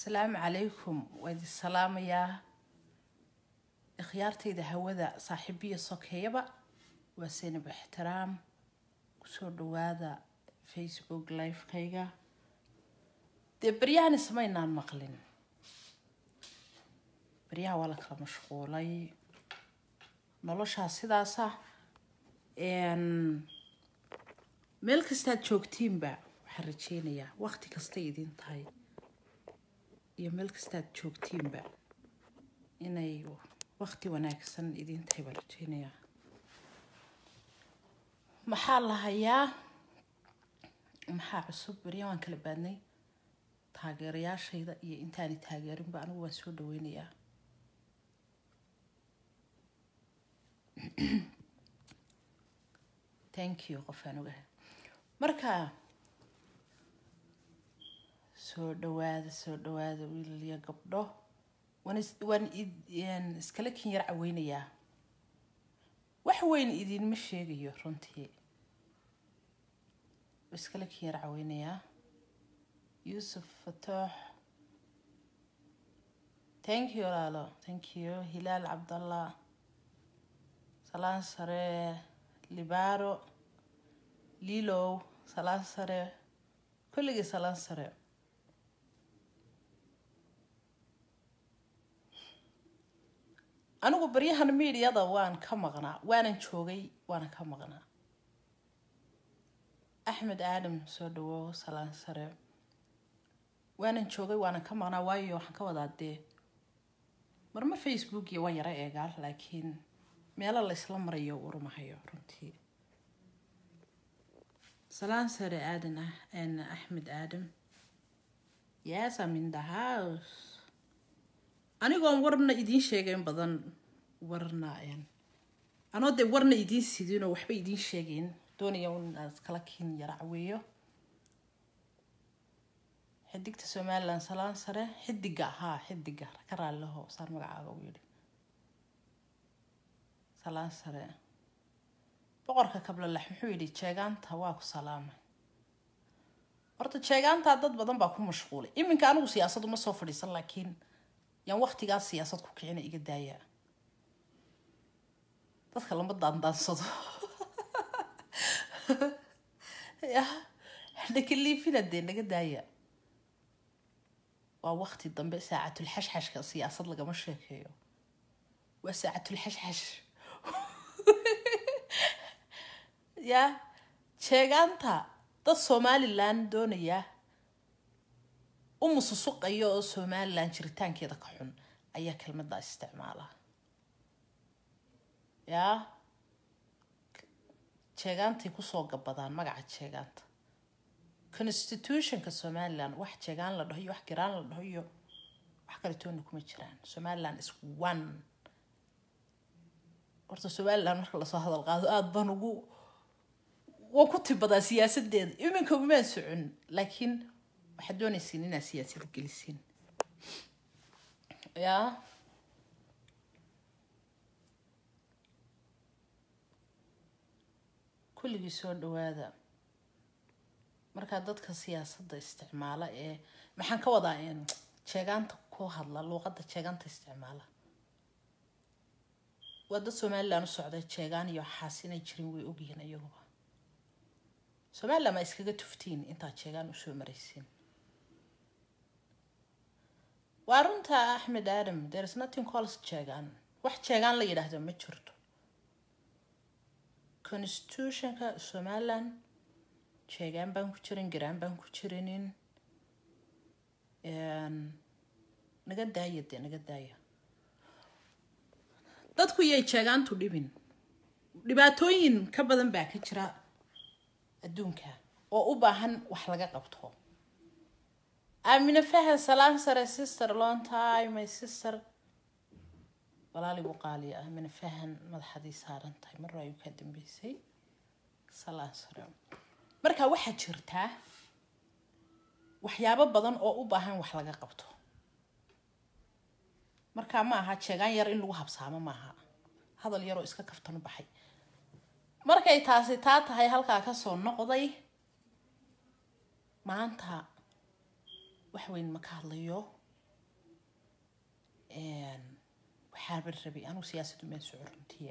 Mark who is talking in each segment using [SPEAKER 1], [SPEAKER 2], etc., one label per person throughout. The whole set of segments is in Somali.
[SPEAKER 1] asalaamu calaykum waa idin salaamayaa ikhyaartayda hawada saaxiibiya sokeeyaba waa seynab ixtiraam kusoo dhawaada facebook livekayga dee baryahan ismaynaan maqlin baryaha waa la kala mashquulay noloshaa sidaasa meel kastaad joogtiinba waxaan rajeynayaa waqti kastay idin tahay iyo meel kastaad joogtiinba inay waqti wanaagsan idin tahay baan rajeynayaa maxaa la hayaa maxaa cusub baryahan waan kala baadnay taageerayaashayda iyo intaani taageerinba anigu waan soo dhaweynayaa thank you qofaan ogahay marka soo dhawaada soo dhawaada wiilal iyo gabdho waan waan iskala kin yar caweynayaa wax weyn idinma sheegayo runtii iskala kin yar caweynayaa yuusuf fatoox thank you walaalo thank you hilaal cabdallah salaan sare libaaro lilow salaan sare kulligii salaan sare anigu baryahan miidiyada waan ka maqnaa waanan joogay waana ka maqnaa axmed aadam soo dhawow salaan sare waanan joogay waanan ka maqnaa waayo waxaan ka wadaa dee marma facebook iyo waan yaro eegaa laakiin meelo la isla marayo urumahayo runtii salaan sare aadan ah axmed aadam yes I'm in the house anigoon warna idiin sheegayn badan warna anoo dee warna idiin sidinoo waxba idiin sheegayn doonaya inaad kala kiin yara caweeyo xidigta somalilan salaan sare xidiga ahaa xidiga ka raalliho saan magacaaga u yidhi salaan sare boqorka kablalax muxuu yidhi jeegaanta waa ku salaamay horta jeegaantaa dad badan baa ku mashquulay iminka anigu siyaasad uma soo fadhiisan laakiin yaan waqtigaas siyaasad ku kicina iga daaya dadka lama daandaansado ya nakaliifina dee naga daaya waa waqti dambe saacatul xashxashka siyaasad lagama sheekeeyo waa saacatul xashxash ya jeegaanta dad somalilan doonaya u mususuqaya oo somalilan jiritaankeeda ka xun ayaa kelmaddaa isticmaala yaa jeegaantay kusoo gabadaan magaca jeegaanta constitutionka somalilan wax jeegaan la dhaho iyo wax giraan la dhaho iyo wax kaletoona kuma jiraan somalilan is one horta somalilan marka lasoo hadal qaado aada baan ugu waan ku tibadaa siyaasadeeda iminka umaan socon laakiin waxaad doonaysiin inaad siyaasada gelisiin yaa kulligii soo dhawaada markaa dadka siyaasadda isticmaala ee maxaan ka wadaa jeegaanta ku hadla luuqadda jeegaanta isticmaala waa dad somalilan u socday jeegaan iyo waxaas inay jirin way ogyihiin iyaguba somalilan ma iskaga tuftiin intaad jeegaan usoo maraysiin waa runta axmed aadam there's nothing calls jeegaan wax jeegaan la yidhaahdo ma jirto constitutionka somalilan jeegaan baan ku jirin garaan baan ku jirinin naga daaya dee naga daaya dadku yay jeegaantu dhibin dhibaatooyin ka badan baa ka jira adduunka oo u baahan wax laga qabto aamina fahan salaan sare sister long time my sister walaali buu qaaliya aamina fahan madaxadii saaran tahay marra ayuu kaa dambeysay salaan sare marka waxaa jirtaa waxyaabo badan oo u baahan wax laga qabto markaa ma aha jeegaan yar in lagu habsaamo maaha hadal yaroo iska kaftanu baxay markay taasi taa tahay halkaa kasoo noqday maanta wax weyn ma ka hadlayo waxaaba rabay anuu siyaasaddu meel soco runtiya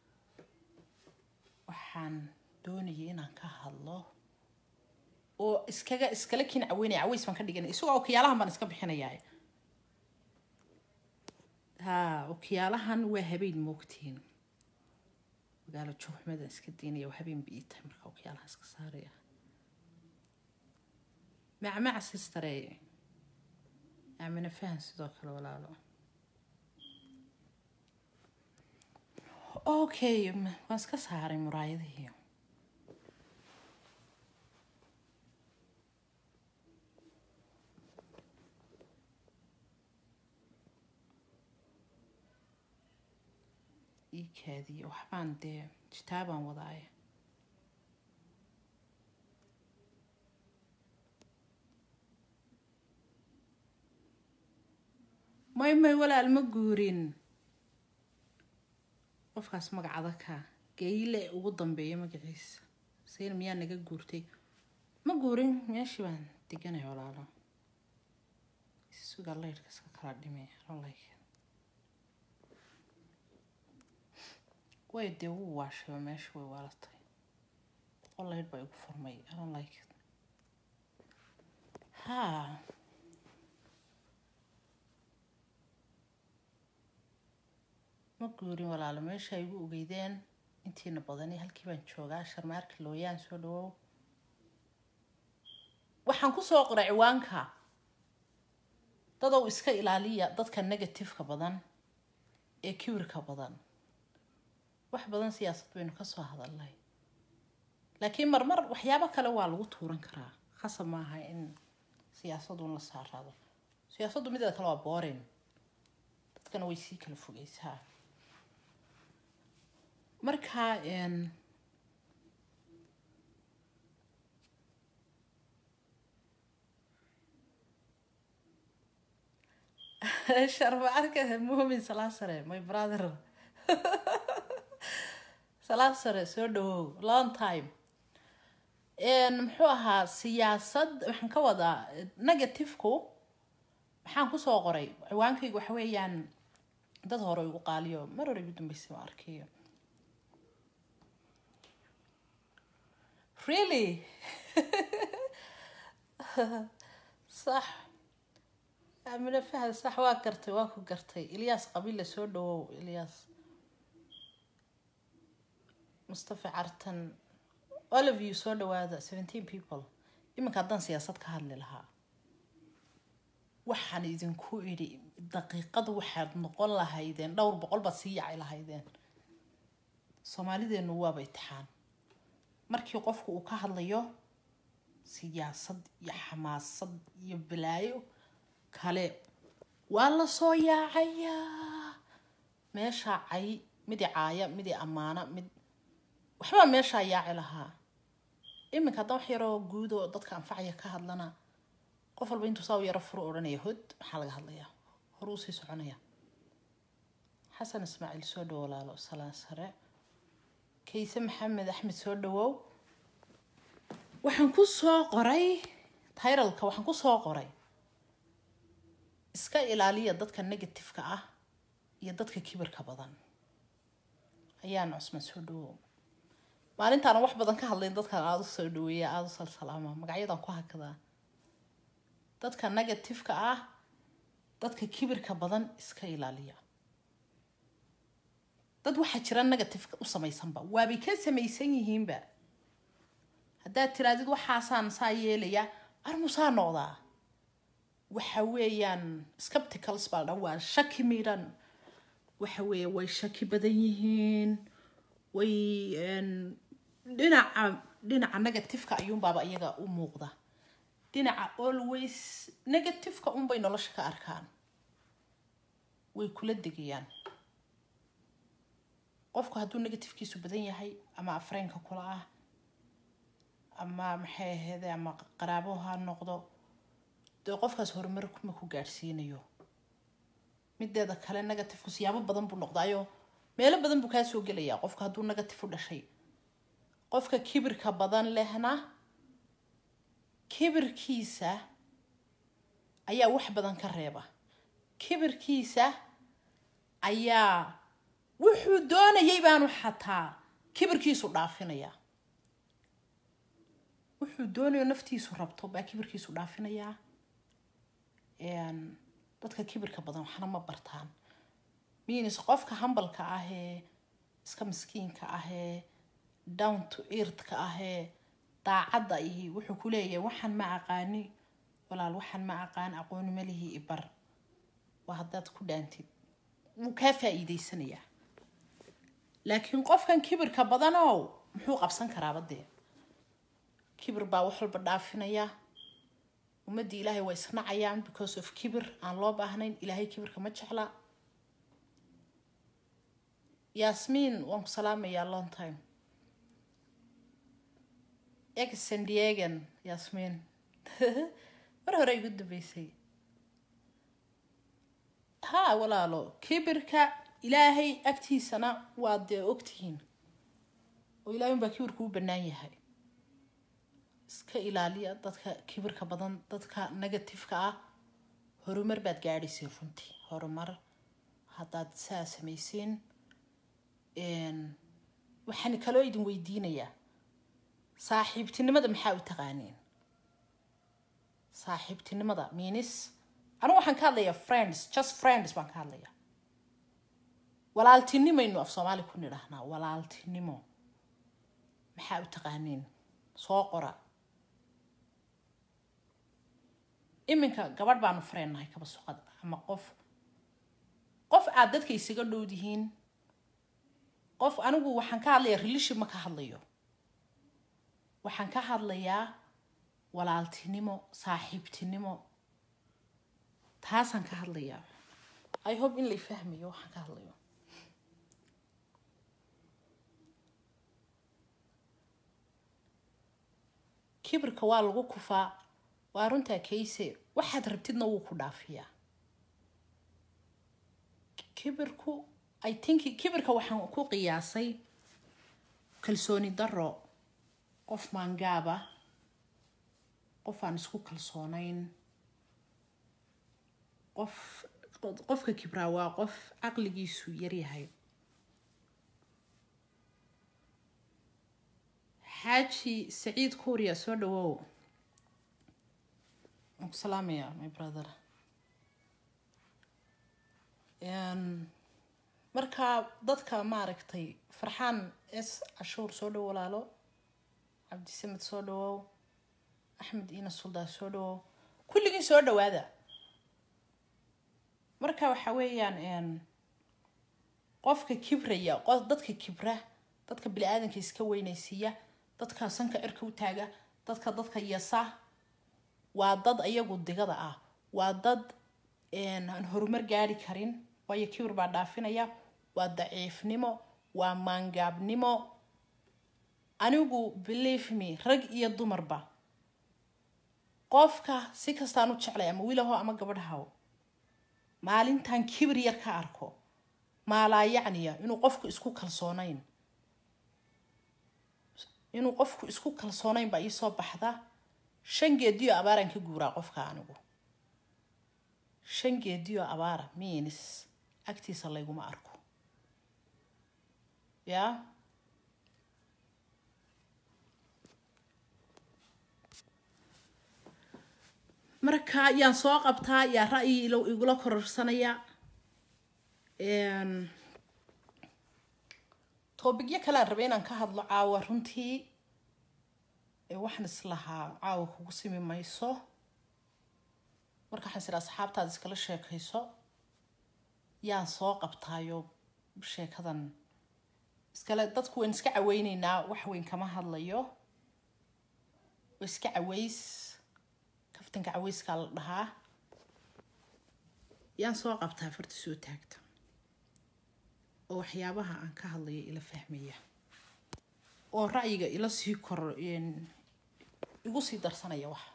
[SPEAKER 1] waxaan doonayay inaan ka hadlo oo iskaga iskala kin caweynaya caweys baan ka dhiganay isagoo okiyaalahan baan iska bixinayaa ha okiyaalahan waa habeen moogtiin magaalo joogxumadan iska daynaya waa habeen bii tahay marka okiyaalahan iska saaraya macmac sistare amina fahan sidoo kale walaalo okay waan iska saaray muraayadihii ii kaadiye waxbaan dee jitaabaan wadaaye may may walaal ma guurin qofkaas magacada ka geyle ugu dambeeya magaciisa sayna miyaa naga guurtay ma guurin meeshii baan deganay walaalo suga laydhka iska kala dhimay like way dee wuu waashayba meesha way waalatay boqol laydh baa igu furmay aron like ha ma guurin walaalo meesha ay igu ogeydeen intiina badani halkii baan joogaa sharmaarka looyaan soo dhawow waxaan kusoo qoray ciwaanka dadow iska ilaaliya dadka negativeka badan ee kibirka badan wax badan siyaasad baynu kasoo hadalnay laakiin marmar waxyaabo kale waa lagu tuuran karaa khasab maaha in siyaasadun la saaraado siyaasaddu mideeda kale waa boorin dadkana way sii kala fogeysaa marka sharma arka mumin salaasare my brother salaasare soo dhawow long time muxuu ahaa siyaasad waxaan ka wadaa negativeku maxaan kusoo qoray ciwaankaygu waxa weeyaan dad hore igu qaaliyo mar hore igu dambeysay ma arkayo really sax amina fahad sax waa gartay waa ku gartay ilyaas qabiille soo dhawow ilyaas mustafa cartan all of you soo dhawaada seventeen people iminka haddaan siyaasad ka hadli lahaa waxaan idinku idhi daqiiqad waxaad noqon lahaydeen dhowr boqol baad sii yaci lahaydeen soomaalideenu waaba itixaan markii qofku uu ka hadlayo siyaasad iyo xamaasad iyo balaayo kale waa lasoo yaacayaa meeshaa cay midi caaya midi ammaana mid waxbaa meeshaa yaaci lahaa iminka haddaan wax yaroo guud oo dadka anfacaya ka hadlana qof walba intuu saa u yaro furu odhanaya hod maxaa laga hadlayaa hor uu sii soconaya xasan ismaaciil soo dhawo walaalo salaan sare kayse maxamed axmed soo dhawow waxaan ku soo qoray tayralka waxaan ku soo qoray iska ilaaliya dadka negativeka ah iyo dadka kibirka badan ayaan cusman soo dhawow maalintaana wax badan ka hadlayn dadkan aada u soo dhaweeya aada u salsalaama magacyadan ku hakadaa dadka negativeka ah dadka kibirka badan iska ilaaliya dad waxaa jira negativeka u samaysanba waabay ka samaysan yihiinba haddaad tiraadid waxaasaan saa yeelaya armusaa noqdaa waxa weeyaan skepticals baa dhan waa shaki miidhan waxa weeye way shaki badan yihiin way dhinaca dhinaca negativeka ayuunbaaba iyaga u muuqda dhinaca always negativeka unbay nolosha ka arkaan way kula degayaan qofku hadduu negatifkiisu badan yahay ama afreynka kula ah ama maxay aheede ama qaraabo ha noqdo dee qofkaas horumar ma ku gaadhsiinayo mideeda kale negatifku siyaabo badan buu noqdaayo meelo badan buu kaa soo gelayaa qofka hadduu negative u dhashay qofka kibirka badan lehna kibirkiisa ayaa wax badan ka reeba kibirkiisa ayaa wuxuu doonayay baanu xataa kibirkiisu dhaafinayaa wuxuu doonayo naftiisu rabto baa kibirkiisu dhaafinayaa dadka kibirka badan waxna ma bartaan minis qofka hambalka ahee iska miskiinka ahee down to earthka ahee daacadda ihi wuxuu ku leeyahay waxaan ma aqaani walaal waxaan ma aqaan aqooni malihii ibar waa haddaad ku dhaantid wuu kaa faa-iideysanayaa laakiin qofkan kibirka badanow muxuu qabsan karaaba dee kibir baa wax walba dhaafinaya ummaddii ilaahay waa isnacayaan because of kibir aan loo baahnayn ilaahay kibirka ma jecla yasmiin waan ku salaamayaa long time ex sandiegan yasmiin mar hore igu dambeysay ha walaalo kibirka ilaahay agtiisana waa dee ogtihiin oo ilahay unbaa kibirku u bannaan yahay iska ilaaliya dadka kibirka badan dadka negatifeka ah horumar baad gaadhayseen runtii horumar haddaad saa samayseen waxaan kaloo idin weydiinayaa saaxiibtinimada maxaa u taqaaniin saaxiibtinimada minis anigu waxaan ka hadlayaa friends just friends baan ka hadlayaa walaaltinimaynu af soomaali ku nidhahnaa walaaltinimo maxaa u taqaaniin soo qora iminka gabadh baanu fareennahay kaba suqad ama qof qof aad dadka isaga dhowdihiin qof anigu waxaan ka hadlayaa reliship ma ka hadlayo waxaan ka hadlayaa walaaltinimo saaxiibtinimo taasaan ka hadlayaa i hope in lay fahmayo waxaan ka hadlayo kibirka waa lagu kufaa waa runtaa kayse waxaad rabtidna wuu ku dhaafiyaa kibirku i think kibirka waxaan ku qiyaasay kalsooni daro qof maangaaba qof aan isku kalsoonayn qof qofka kibraa waa qof caqligiisu yaryahay xaaji saciid kuuriya soo dhawow waan ku salaamayaa my brother marka dadka maaragtay farxaan s cashuur soo dhow walaalo cabdisamed soo dhawow axmed iina suldaa soo dhawow kulligii soo dhawaada marka waxa weeyaan qofka kibraya dadka kibra dadka bini-aadanka iska weynaysiiya dadka sanka cirka u taaga dadka dadka yasa waa dad iyagu digada ah waa dad aan horumar gaari karin waayo kibir baa dhaafinaya waa daciifnimo waa maangaabnimo anigu believe me rag iyo dumarba qofka si kastaan u jeclay ama wiilaho ama gabadhahow maalintan kibir yar ka arko maalaa yacniya inuu qofku isku kalsoonayn inuu qofku isku kalsoonayn baa iisoo baxda shan geediyo abaaraan ka guuraa qofka anigu shan geediyo abaara miinis agtiisa layguma arko yaa marka yaan soo qabtaa yaa ra'yi igula kororsanaya toobigyo kalean rabay inaan ka hadlo caawa runtii waxaan islahaa caawa kugu simi mayso marka waxaan is idhaa asxaabtaada iskala sheekayso yaan soo qabtaayo sheekadan iskale dadku waan iska caweyneynaa wax weyn kama hadlayo waa iska caweys kaftanka caweyskaa la dhahaa yaan soo qabtaa farta soo taagta oo waxyaabaha aan ka hadlayo ila fahmaya oo ra'yiga ila sii kor igu sii darsanaya wax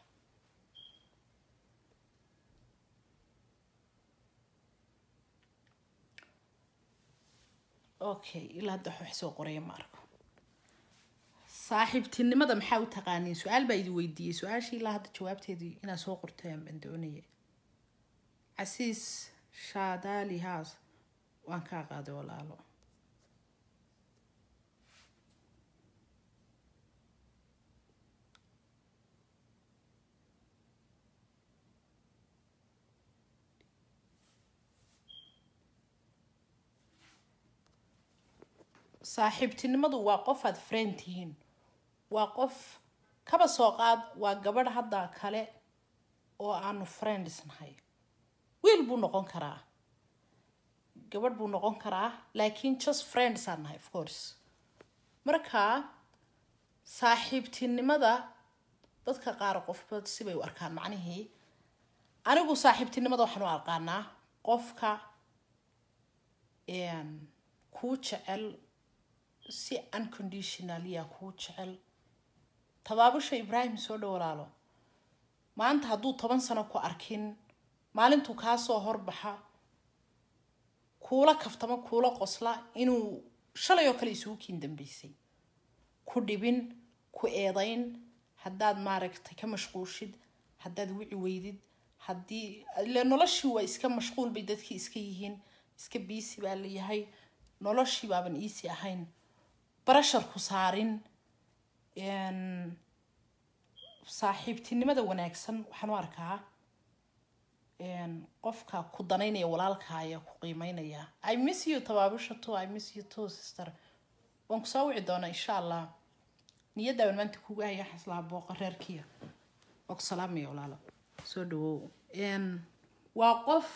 [SPEAKER 1] okay ilaa hadda wax soo qoraya ma arko saaxiibtinimada maxaa u taqaaniin su-aal baa idi weydiiyey su-aashii ilaa hadda jawaabteedii inaa soo qortay baan doonaya casiis shaadaali haas waan kaa qaaday walaalo saaxiibtinimadu waa qof aad friend tihiin waa qof kaba soo qaad waa gabadh hadda kale oo aanu friends nahay wiil buu noqon karaa gabadh buu noqon karaa laakiin just friends aan nahay of course marka saaxiibtinimada dadka qaar qofba sibay u arkaan macnihii anigu saaxiibtinimada waxaan u aqaanaa qofka kuu jecel si unconditionalia kuu jecel tabaabusha ibraahim soo dhow walaalo maanta hadduu toban sano ku arkin maalintuu kaasoo horbaxa kuula kaftamo kuula qosla inuu shalay oo kale isugu kiin dambeysay ku dhibin ku eedayn haddaad maaragtay ka mashquulshid haddaad wici weydid haddii ile noloshii waa iska mashquul bay dadkii iska yihiin iska biisi baa la yahay noloshii baaban iisi ahayn barashar ku saarin saaxiibtinimada wanaagsan waxaan u arkaa qofka ku danaynaya walaalkaaya ku qiimeynaya i miss you tabaabusha to i miss you to sister waan ku soo wici doonaa insha allah niyadaaban maanta kugu haya xaslaha booqa reerkiya waa ku salaamaya walaalo soo dhawow waa qof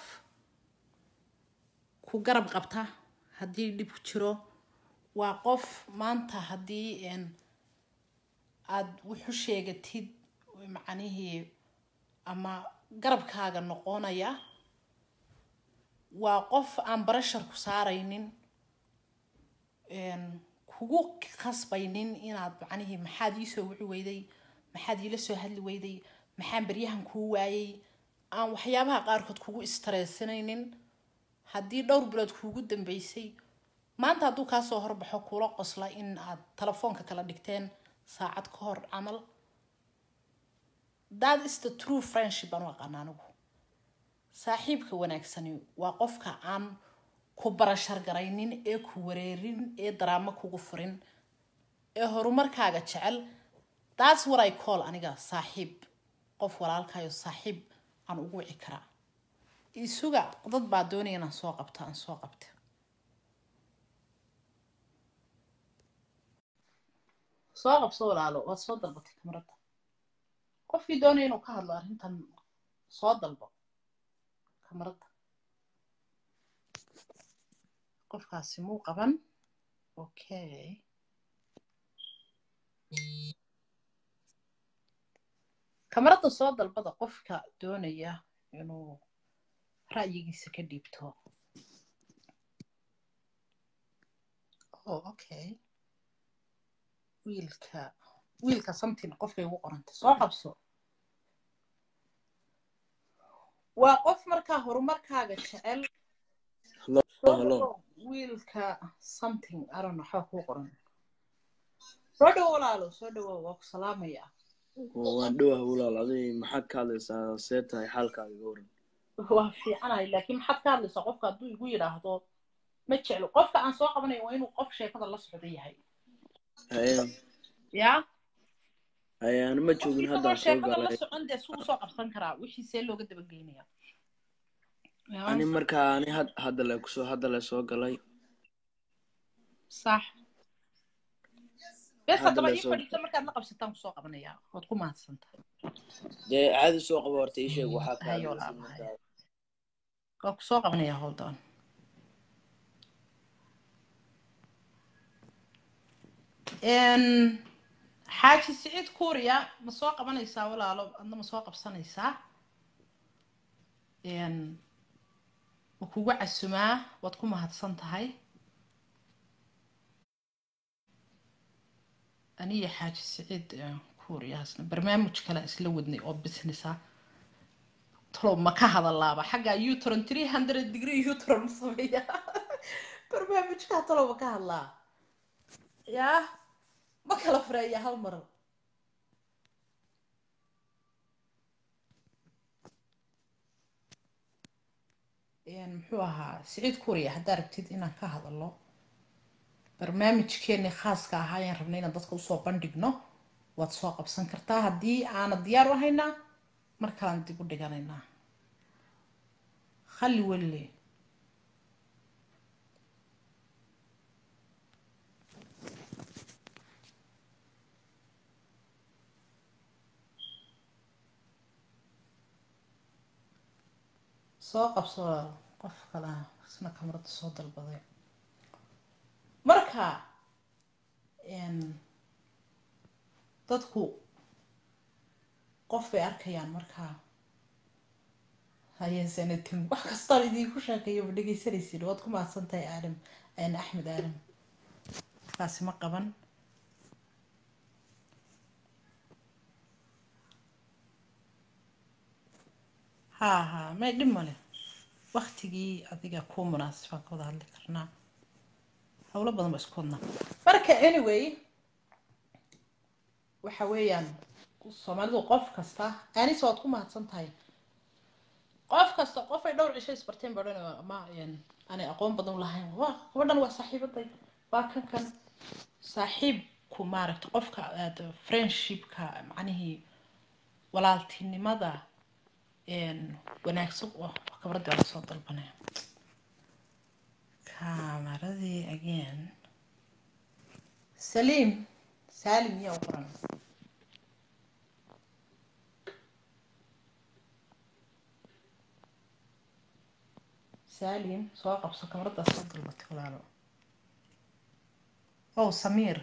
[SPEAKER 1] ku garab qabta haddii dhib jiro waa qof maanta haddii aada wuxu sheegatid macnihii ama garabkaaga noqonaya waa qof aan barashar ku saaraynin kugu khasbaynin inaad macnihii maxaad iisoo wici weyday maxaad iila soo hadli weyday maxaan baryahan kuu waayay aan waxyaabaha qaarkood kugu istressanaynin haddii dhowr bilood kuugu dambeysay maanta hadduu kaasoo horbaxo kuula qosla in aad telefoonka kala dhigteen saacad ka hor camal that is the true friendship aan u aqaana anigu saaxiibka wanaagsani waa qofka aan ku barashar garaynin ee ku wareerin ee daraamo kugu furin ee horumarkaaga jecel that's what i call aniga saaxiib qof walaalkayo saaxiib aan ugu wici karaa isuga dad baa doonaya inaan soo qabto aan soo qabta soo qabso walaalo waad soo dalbatay kamarada qofkii doonaya inuu ka hadlo arrintan soo dalbo kamarada qofkaasi muu qaban okay kamarada soo dalbada qofka doonaya inuu ra'yigiisa ka dhiibto oh okay wiilka wiilka something qofkay ugu qorantay soo qabso waa qof markaa horumarkaaga jecel wiilka something aron waxaa kuu qoran soo dhawo walaalo soo dhawo waa ku salaamaya
[SPEAKER 2] waan dhowah walaal aday maxaad ka hadlaysaa see tahay xaalkaaga iga waran
[SPEAKER 1] waa fiicanahay laakiin maxaad ka hadlaysaa qofka hadduu igu yidhaahdo ma jeclo qofka aan soo qabanayo waa inuu qof sheekada la socdo yahay ya
[SPEAKER 2] ayaan ma joogin haddaan soo
[SPEAKER 1] sheekada la
[SPEAKER 2] galay
[SPEAKER 1] socon dee suu usoo qabsan karaa wixii see looga dabageynaya
[SPEAKER 2] ani markaa ani had hadda le kusoo hadda le soo galay
[SPEAKER 1] sax bes
[SPEAKER 2] Hadda
[SPEAKER 1] haddaba
[SPEAKER 2] la
[SPEAKER 1] ii
[SPEAKER 2] soo-
[SPEAKER 1] fadhiisa markaad la qabsataan kusoo qabanaya waad ku mahadsantahay
[SPEAKER 2] dee caadi soo qaba horta ii sheeg waxaa ka
[SPEAKER 1] Hayo
[SPEAKER 2] hadlaysa
[SPEAKER 1] walaal,
[SPEAKER 2] markaa.
[SPEAKER 1] waa kusoo qabanaya hold on Een, xaaji siciid kuuriya ma soo qabanaysaa walaalo adna ma soo qabsanaysaa Een, ma kugu casumaa waad ku mahadsan tahay aniyo xaaji siciid eh, kuuriyaasna barnaamij kale isla wadnay oo business ah talow ma ka hadalaaba xagga utron three hundred degree utron ma sameeya barnaamijkaa talow ma ka hadlaa yaa ma kala fureeya hal mar muxuu ahaa siciid kuriya haddaa rabtid inaan ka hadalno barnaamijkeeni khaaska ahaa ayaan rabnay inaan dadka usoo bandhigno waad soo qabsan kartaa haddii aana diyaar u haynaa markalaan dib u dhiganaynaa khali welle soo qabso qof kale isna kamarada soo dalbaday marka dadku qof bay arkayaan markaa hayeesanatin wax kastaan idinku sheekeeyo ma dhegeysanaysin waad ku mahadsan tahay aadam axmed aadam kaasi ma qaban ha ha may dhib male waktigii adiga kuu munaasibaan ka wada hadli karnaa howlo badan ba isku wadnaa marka anyway waxa weeyaan soomaalidu qof kasta anise waad ku mahadsan tahay qof kasta qof ay dhowr cisho isbarteen ba odhan ama aanay aqoon badan lahayn waa gabadhan waa saaxiibaday waa kan kan saaxiibku maaragta qofka friendshipka macnihii walaaltinimada wanaagsan oo kabradii waa lasoo dalbanaya kamaradii again saliim saalim yaa u qoran saalim soo qabso kamaradaas soo dalbatay walaalo ow samiir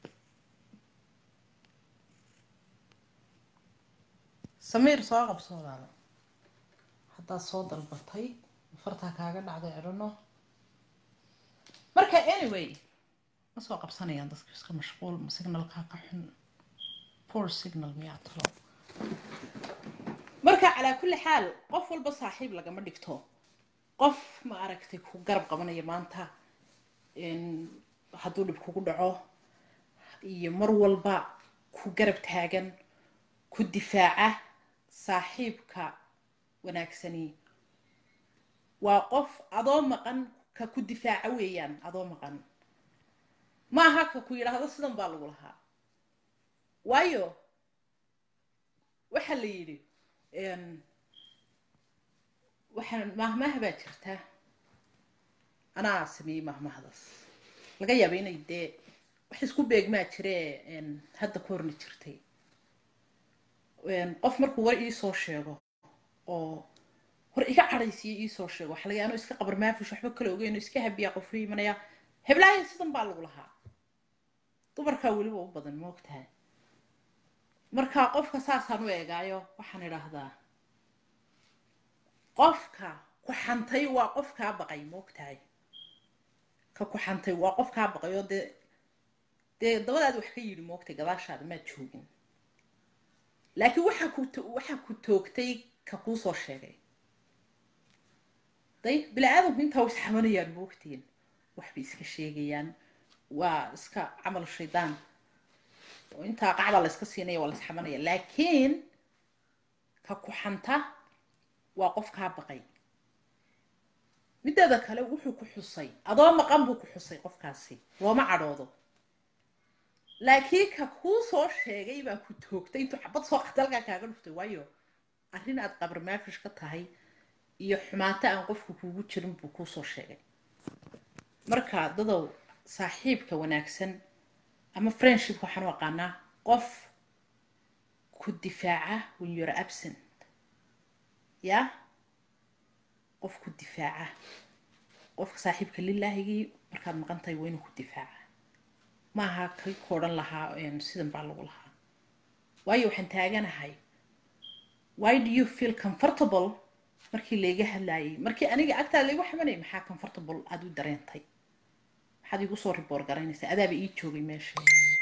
[SPEAKER 1] samiir soo qabso walaalo haddaad soo dalbatay fartaa kaaga dhacday edhano marka anyway ma soo qabsanayaan dadka iska mashquul signalkaa ka xun poor signal miyaa talo marka calaa kulli xaal qof walba saaxiib lagama dhigto qof ma aragtay ku garab qabanaya maanta hadduu dhib kugu dhaco iyo mar walba ku garab taagan ku difaaca saaxiibka wanaagsani waa qof adoo maqan ka ku difaaca weeyaan adoo maqan maaha ka ku yidhaahdo sidan baa lagu lahaa waayo waxaa la yidhi waxaa mahmaha baa jirta anaa sameeyey mahmahdaas laga yaaba inay dee wax isku beegmaa jire hadda ka horna jirtay qof markuu war iisoo sheego oo hor iga cadhaysiyo iisoo sheego waxa laga anoo iska qabar maafish waxba kale ogeyn oo iska habiyaa qofka imanaya heblaaya sidan baa lagu lahaa dumarkaa weliba u badan ma ogtahay marka qofka saasaan u eegaayo waxaan idhaahdaa qofka ku xantay waa qof kaa baqay ma ogtahay ka ku xantay waa qof kaa baqay oo dee dee dabadaad wax ka yidhi ma ogtay gadaashaada maad joogin laakiin waxaa ku waxaa ku toogtay ka kuu soo sheegay day bini aadamku intaa wa isxamanayaan ma ogtiin waxbay iska sheegayaan waa iska camal shaydaan oo intaa qacbaa la iska siinaya waa la isxamanaya laakiin ka ku xanta waa qof kaa baqay mideeda kale wuxuu ku xusay adoo maqan buu ku xusay qofkaasi looma cadhoodo laakiin ka kuu soo sheegay baa ku toogtay intuu xabad soo qatalkaa kaaga dhuftay waayo arrin aad qabar maafish ka tahay iyo xumaato aan qofku kuugu jirin buu kuu soo sheegay marka dadow saaxiibka wanaagsan ama friendshipka waxaan u aqaanaa qof ku difaaca when you're absent ya qof ku difaaca qofka saaxiibka lilaahigii markaad maqan tahay waa inuu ku difaaca maaha kii ku odhan lahaa sidan baa lagu lahaa waayo waxaan taaganahay why do you feel comfortable markii layga hadlaayay markii aniga agtaada laygu xamanayay maxaa comfortable aada u dareentay maxaad igu soo riboor garaynaysaa adaaba ii joogay meesha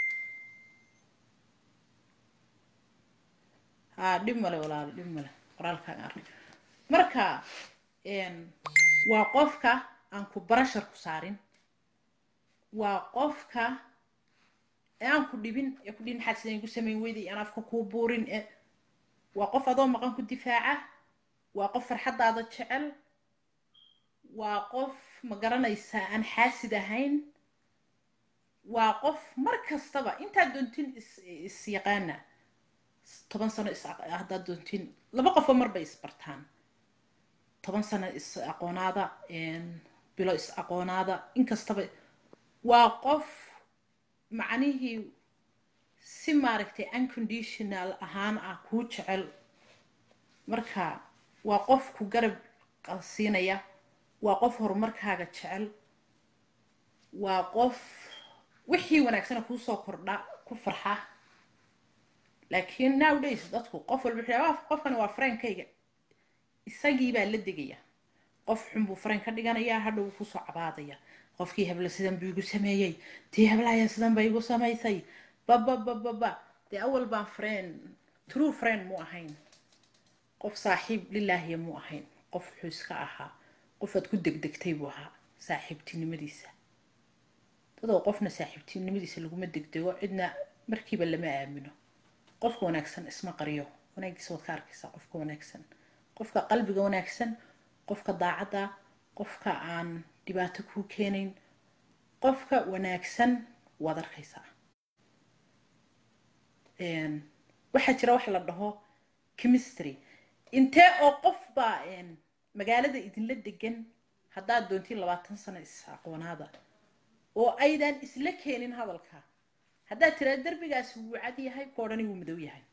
[SPEAKER 1] ha dhib male walaalo dhib male qoraalkaaga arkay marka waa qofka aan ku barashar ku saarin waa qofka ee aan ku dhibin ee ku dhihin maxaad sidan igu samayn weyday aan afka kuu buurin ee waa qof adoo maqan ku difaaca waa qof farxaddaada jecel waa qof ma garanaysaa aan xaasid ahayn waa qof mar kastaba intaad doontin is is yaqaana toban sano is haddaad doontin laba qofoo mar bay isbartaan toban sano is aqoonaada bilo is aqoonaada inkastaba waa qof macnihii si maaragtay unconditional ahaan ah kuu jecel marka waa qof ku garab siinaya waa qof horumarkaaga jecel waa qof wixii wanaagsana kuusoo kordha ku farxa laakiin nowdays dadku qof walba wuxuu qofkani waa fareenkayga isagii baa la degaya qof xun buu fareen ka dhiganayaa hadhow kusoo cabaadaya qofkii hebla sidan buu igu sameeyey tii heblaya sidan bay igu samaysay bababababa dee awal baan friend true friend mu ahayn qof saaxiib lilaahiya mu ahayn qof wuxuu iska ahaa qofaad ku degdegtay buu ahaa saaxiibtinimadiisa dadoo qofna saaxiibtinimadiisa laguma degdego cidna markiiba lama aamino qofka wanaagsan isma qariyo wanaagiisa waad ka arkaysaa qofka wanaagsan qofka qalbiga wanaagsan qofka daacadda qofka aan dhibaato kuu keenayn qofka wanaagsan waad arkaysaa waxaa jira wax la dhaho chemistry intee oo qof baa magaalada idinla degan haddaad doontiin labaatan sano is aqoonaada oo aydan isla keenin hadalka haddaad tiraa derbigaasi wuu cad yahay koodhani wuu madow yahay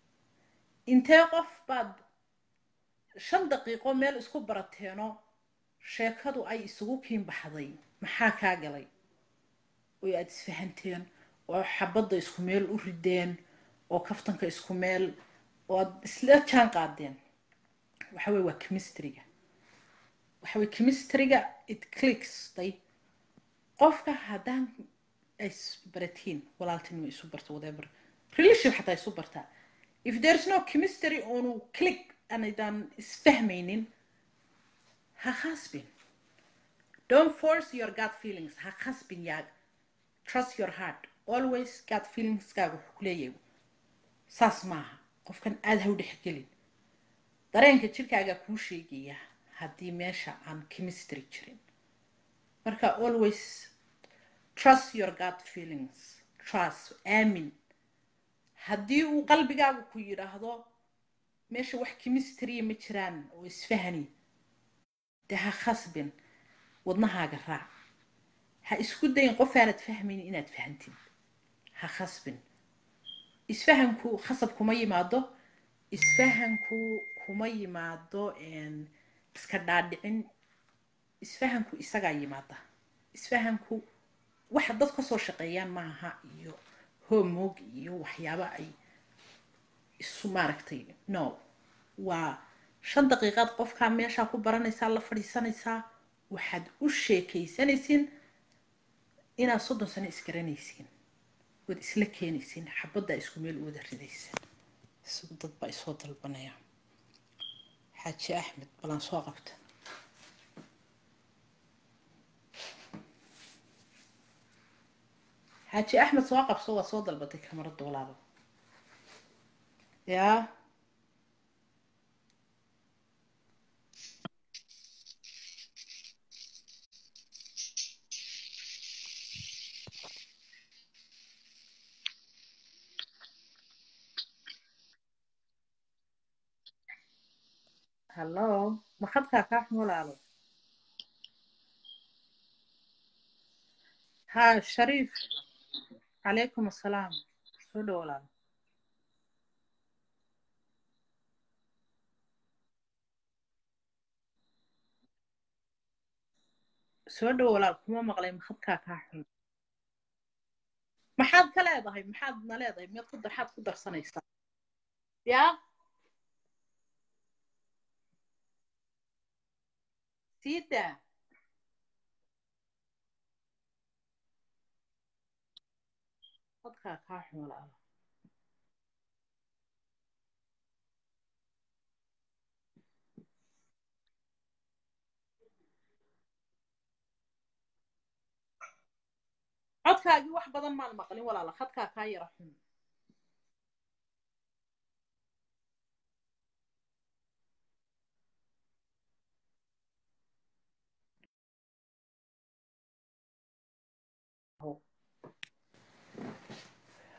[SPEAKER 1] intee qof baad shan daqiiqo meel isku barateeno sheekadu ay isugu kiin baxday maxaa kaa galay oo aad isfahanteen oo xabadda isku meel u rideen oo kaftanka isku meel oo aad isla jaan qaadeen waxa weye waa chemistryga waxa weye chemistryga it clicks day qofka haddaan ay isbaratiin walaaltinimo isu barto whatever relation xataa isu bartaa if there's no chemistry oonu click anaydaan isfahmaynin ha khasbin don't force your gut feelings ha khasbin yaag trust your heart always gut feelingskaaga wuxuu ku leeyahay saas maaha qofkan aada ha u dhexgelin dareenka jirkaagaa kuu sheegaya haddii meesha aan chemistry jirin marka always trust your gut feelings trust aamin haddii uu qalbigaagu ku yidhaahdo meesha wax chemistry ma jiraan oo isfahani dee ha khasbin wadnahaaga raac ha isku dayin qof aanad fahmaynin inaad fahantid ha khasbin isfahanku khasab kuma yimaado isfahanku kuma yimaado iska dhaadhicin isfahanku isagaa yimaada isfahanku waxa dad kasoo shaqeeyaan maaha iyo homoog iyo waxyaaba ay isu maaragtay no waa shan daqiiqaad qofkaa meeshaa ku baranaysaa la fadhiisanaysaa waxaad u sheekaysanaysiin inaad soddon sano isgaranaysiin waad isla keenaysiin xabaddaa isku meel u wada ridaysa isagu dad baa isoo dalbanaya xaaji axmed balan soo qabta xaaji axmed soo qabso waa soo dalbatay kamarada walaalo yaa hallo ma khadkaa kaa xun walaalo ha shariif calaykum assalaam soo dhow walaalo soo dhow walaal kuma maqlay ma khadkaa kaa xun maxaad ka leedahay maxaad na leedahay miyaad ku maxaad ku darsanaysaa yaa sida dadkaa kaa xun walaalo codkaagii wax badan maan maqlin walaalo khadkaa kaa yara xun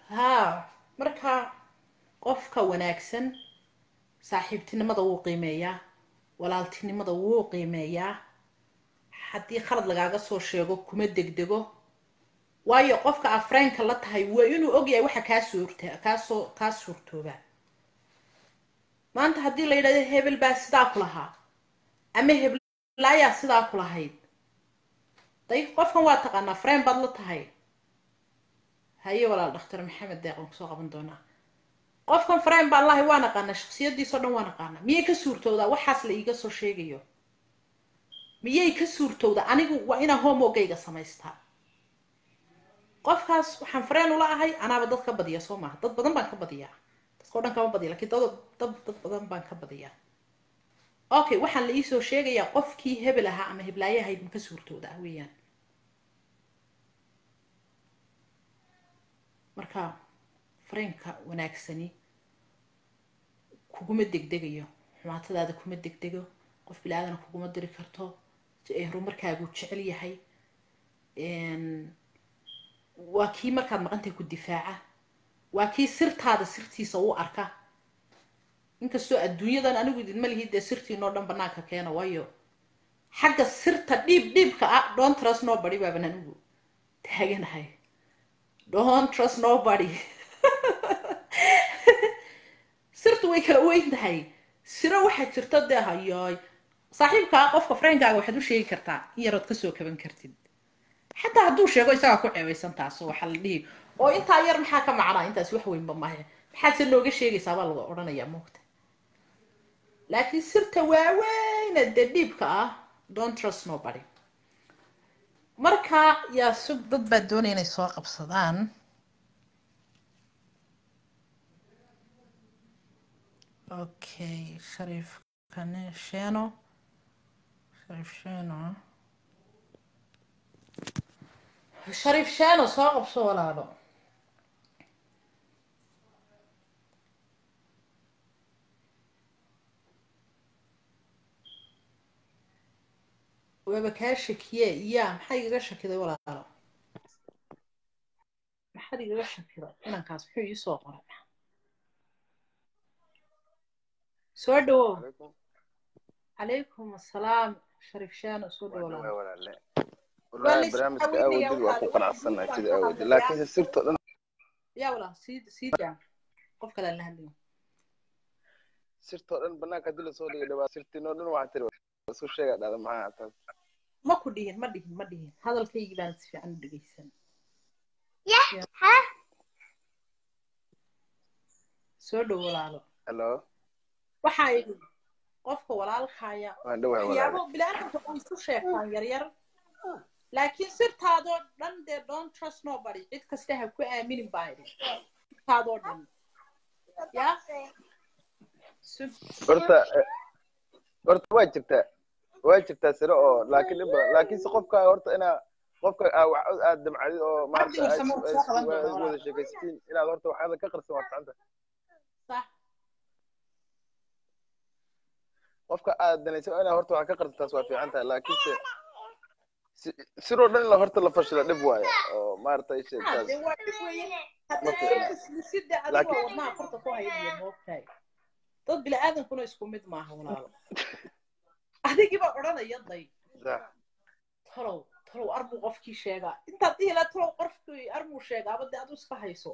[SPEAKER 1] haa marka qofka wanaagsan saaxiibtinimada wuu qiimeeyaa walaaltinimada wuu qiimeeyaa haddii khalad lagaaga soo sheego kuma degdego waayo qofka afreenka la tahay waa inuu ogyahay waxa kaa suurta kaasoo kaa suurtooba maanta haddii la yidhahdo hebel baa sidaa ku lahaa ama heblaayaa sidaa ku lahayd day qofkan waa taqaanaa freen baad la tahay haye walaal dhakhtar maxamed deeq waan kusoo qaban doonaa qofkan freen baan lahay waa naqaanaa shaksiyadiisao dhan waa naqaanaa miyay ka suurtowdaa waxaas la iiga soo sheegayo miyay ka suurtowdaa anigu waa inaan homogayga samaystaa qofkaas waxaan freen ula ahay anaaba dad ka badiya soo maaha dad badan baan ka badiyaa dadkao dhan kama badiya lakiin dad dad dad badan baan ka badiyaa okay waxaan la iisoo sheegayaa qofkii hebel ahaa ama heblaaye ahayd ma ka suurtowdaa weeyaan marka fareenka wanaagsani kuguma degdegayo xumaatadaada kuma degdego qof bilaaadana kuguma diri karto horumarkaaguu jecel yahay waa kii markaad maqantahay ku difaaca waa kii sirtaada sirtiisa u arka inkastoo adduunyadan anigu idinma lihi dee sirtiinoo dhan banaanka keena waayo xagga sirta dhiib dhiibka ah don't trust nobody baaban anigu taaganahay don't trust nobody sirtu way kala weyn tahay siro waxaa jirta dee hayoy saaxiibkaa qofka freenkaaga waxaad u sheegi kartaa in yarood kasoo kaban kartid xataa hadduu sheego isagaa ku ceebeysan taas waxaa la dhihi oo intaa yar maxaa ka macnaa intaas wax weynba maahe maxaad se nooga sheegaysaa baa lagu odhanayaa moogta laakiin sirta waaweyna dee dhiibka ah don't trust nobody marka yaa sug dad baa doonaya inay soo qabsadaan okay shariif kane sheno shariif sheno shariif sheno soo qabso walaalo waaba kaa shakiye ya maxaa igaga shakiday walaalo maxaad igaga shakiday inankaas muxuu iisoo qoray soo dhawow calaykum assalaam shariif shano soo dhawow
[SPEAKER 3] walaale walahi barnaamijka awoodid waa ku qanacsanahay sida awoodid laakiinse sirto dhan
[SPEAKER 1] yaa walaal sii sii jaa qof kale aan la hadlayo
[SPEAKER 3] sirtoo dhan banaanka hadii lasoo dhigay dhawaa sirtinoo dhan waxaa tiri isku sheega dhada maxaa taas
[SPEAKER 1] ma ku dhihin ma dhihin ma dhihin hadalkaygii baan si fiican u dhegeysan soo dhow walaalo
[SPEAKER 3] hello
[SPEAKER 1] waxaa idhi qofka walaalkaaya
[SPEAKER 3] waan dhawahay
[SPEAKER 1] waxyaabo
[SPEAKER 3] walaale
[SPEAKER 1] bilaadanka way isu sheegtaan yaryar laakiin sirtaadoo dhan dee don't trust nobody cid kasta ha ku aaminin baa idhi sirtaadoo dhan ya Sug-
[SPEAKER 3] horta eh, horta waa jirtaa waa jirtaa sire oo laakiin dhib badan laakiinse qofka horta inaa qofka aa wax aad damcadid oo maarata
[SPEAKER 1] Cabdi Warsamo
[SPEAKER 3] aad-
[SPEAKER 1] soo qaban doona
[SPEAKER 3] aad
[SPEAKER 1] walaal.
[SPEAKER 3] wada sheekaysatiin inaad horta waxaada ka qarsan waa ficanta
[SPEAKER 1] sax
[SPEAKER 3] qofka aad danaysa inaad horta wax ka qarsantaas waa fiican tahay laakiinse si- siroo dhan in la horta la fashila dhib waayo oo maarata
[SPEAKER 1] Ah,
[SPEAKER 3] sheegtaas
[SPEAKER 1] dee waa dhib weeye
[SPEAKER 3] Ma
[SPEAKER 1] haddii
[SPEAKER 3] fiicna.
[SPEAKER 1] islisida adigoo
[SPEAKER 3] Laakiin-
[SPEAKER 1] wadnaha farta ku haynayo moogtahay dad bila'aadankuna isku mid maaha walaalo adigiiba odhanaya day
[SPEAKER 3] sax
[SPEAKER 1] talow talow arbuu qofkii sheegaa intaad dhihi laha talow qofkii arbuu sheegaaba dee adu iska hayso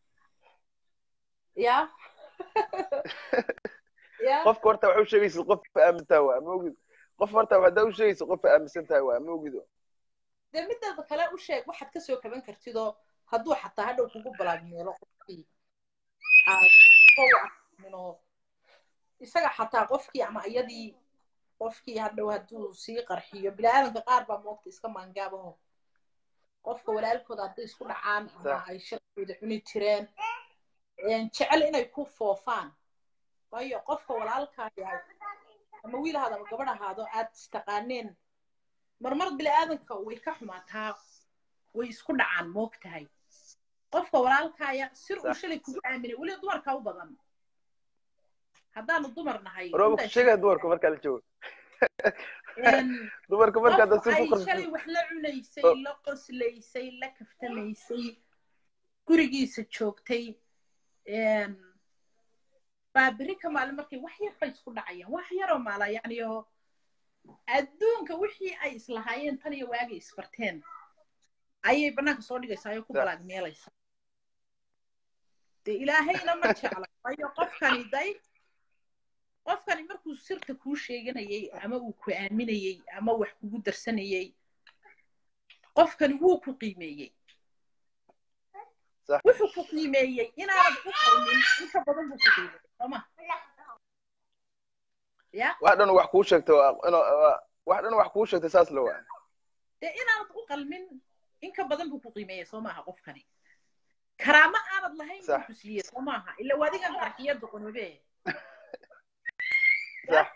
[SPEAKER 1] ya ya
[SPEAKER 3] qofka horta waxa u sheegaysid qof aamintaa waa ma ogid qof horta haddaa u sheegaysid qof aaminsan tahay waa ma ogido
[SPEAKER 1] dee mideeda kale u sheeg waxaad kasoo kaban kartidoo hadduu xataa hadhow kugu balaagmeelo qofkii aad iska wacminoo isaga xataa qofkii ama iyadii qofkii hadhow hadduu sii qarxiyo bilaadanka qaar baa moogta iska maangaabaho qofka walaalkooda hadday isku dhacaan ama
[SPEAKER 3] Sax.
[SPEAKER 1] ay shalkooda cuni jireen een, jecel inay ku foofaan waayo qofka walaalkaa yahay ama wiil ahaado ama gabadh ahaado aad istaqaaneen marmar bilaadanka way ka xumaataa way isku dhacaan moogtahay qofka walaalkaaya sir uu
[SPEAKER 3] Sax.
[SPEAKER 1] shalay kugu aaminay weliba dumarka u badan haddaanu dumar nahay
[SPEAKER 3] rooba ku
[SPEAKER 1] intaan
[SPEAKER 3] sheegaya dumarka markaa la joogo
[SPEAKER 1] een,
[SPEAKER 3] dumarka markaa haddaa
[SPEAKER 1] qof
[SPEAKER 3] sir ku
[SPEAKER 1] ay shalay
[SPEAKER 3] qarsan
[SPEAKER 1] wax la cunaysay
[SPEAKER 3] Oh.
[SPEAKER 1] la qoslaysay la kaftamaysay gurigiisa joogtay baa berri ka maalin markay wax yar bay isku dhacayaan wax yaroo maala yacni oo adduunka wixii ay islahaayeen tan iyo waagay isbarteen ayay bannaanka soo dhigaysaa ayoo ku balaag meelaysa dee ilaahayna ma jecla waayo qofkani day qofkani markuu sirta kuu sheeganayay ama uu ku aaminayey ama wax kugu darsanayey qofkani wuu ku qiimeeyey wuxuu ku qiimeeyey inaanad u qalmin inka badan buu ku qiimeeyey sooma ya
[SPEAKER 3] wax dhan wax kuu sheegtay wax dhan wax kuu sheegtay saas la waa
[SPEAKER 1] dee inaanad u qalmin inka badan buu ku qiimeeyey soo maaha qofkani karaamo aanad lahayn buu ku siiyey soo maaha ila wadigan qarxiya doqonobe
[SPEAKER 3] sax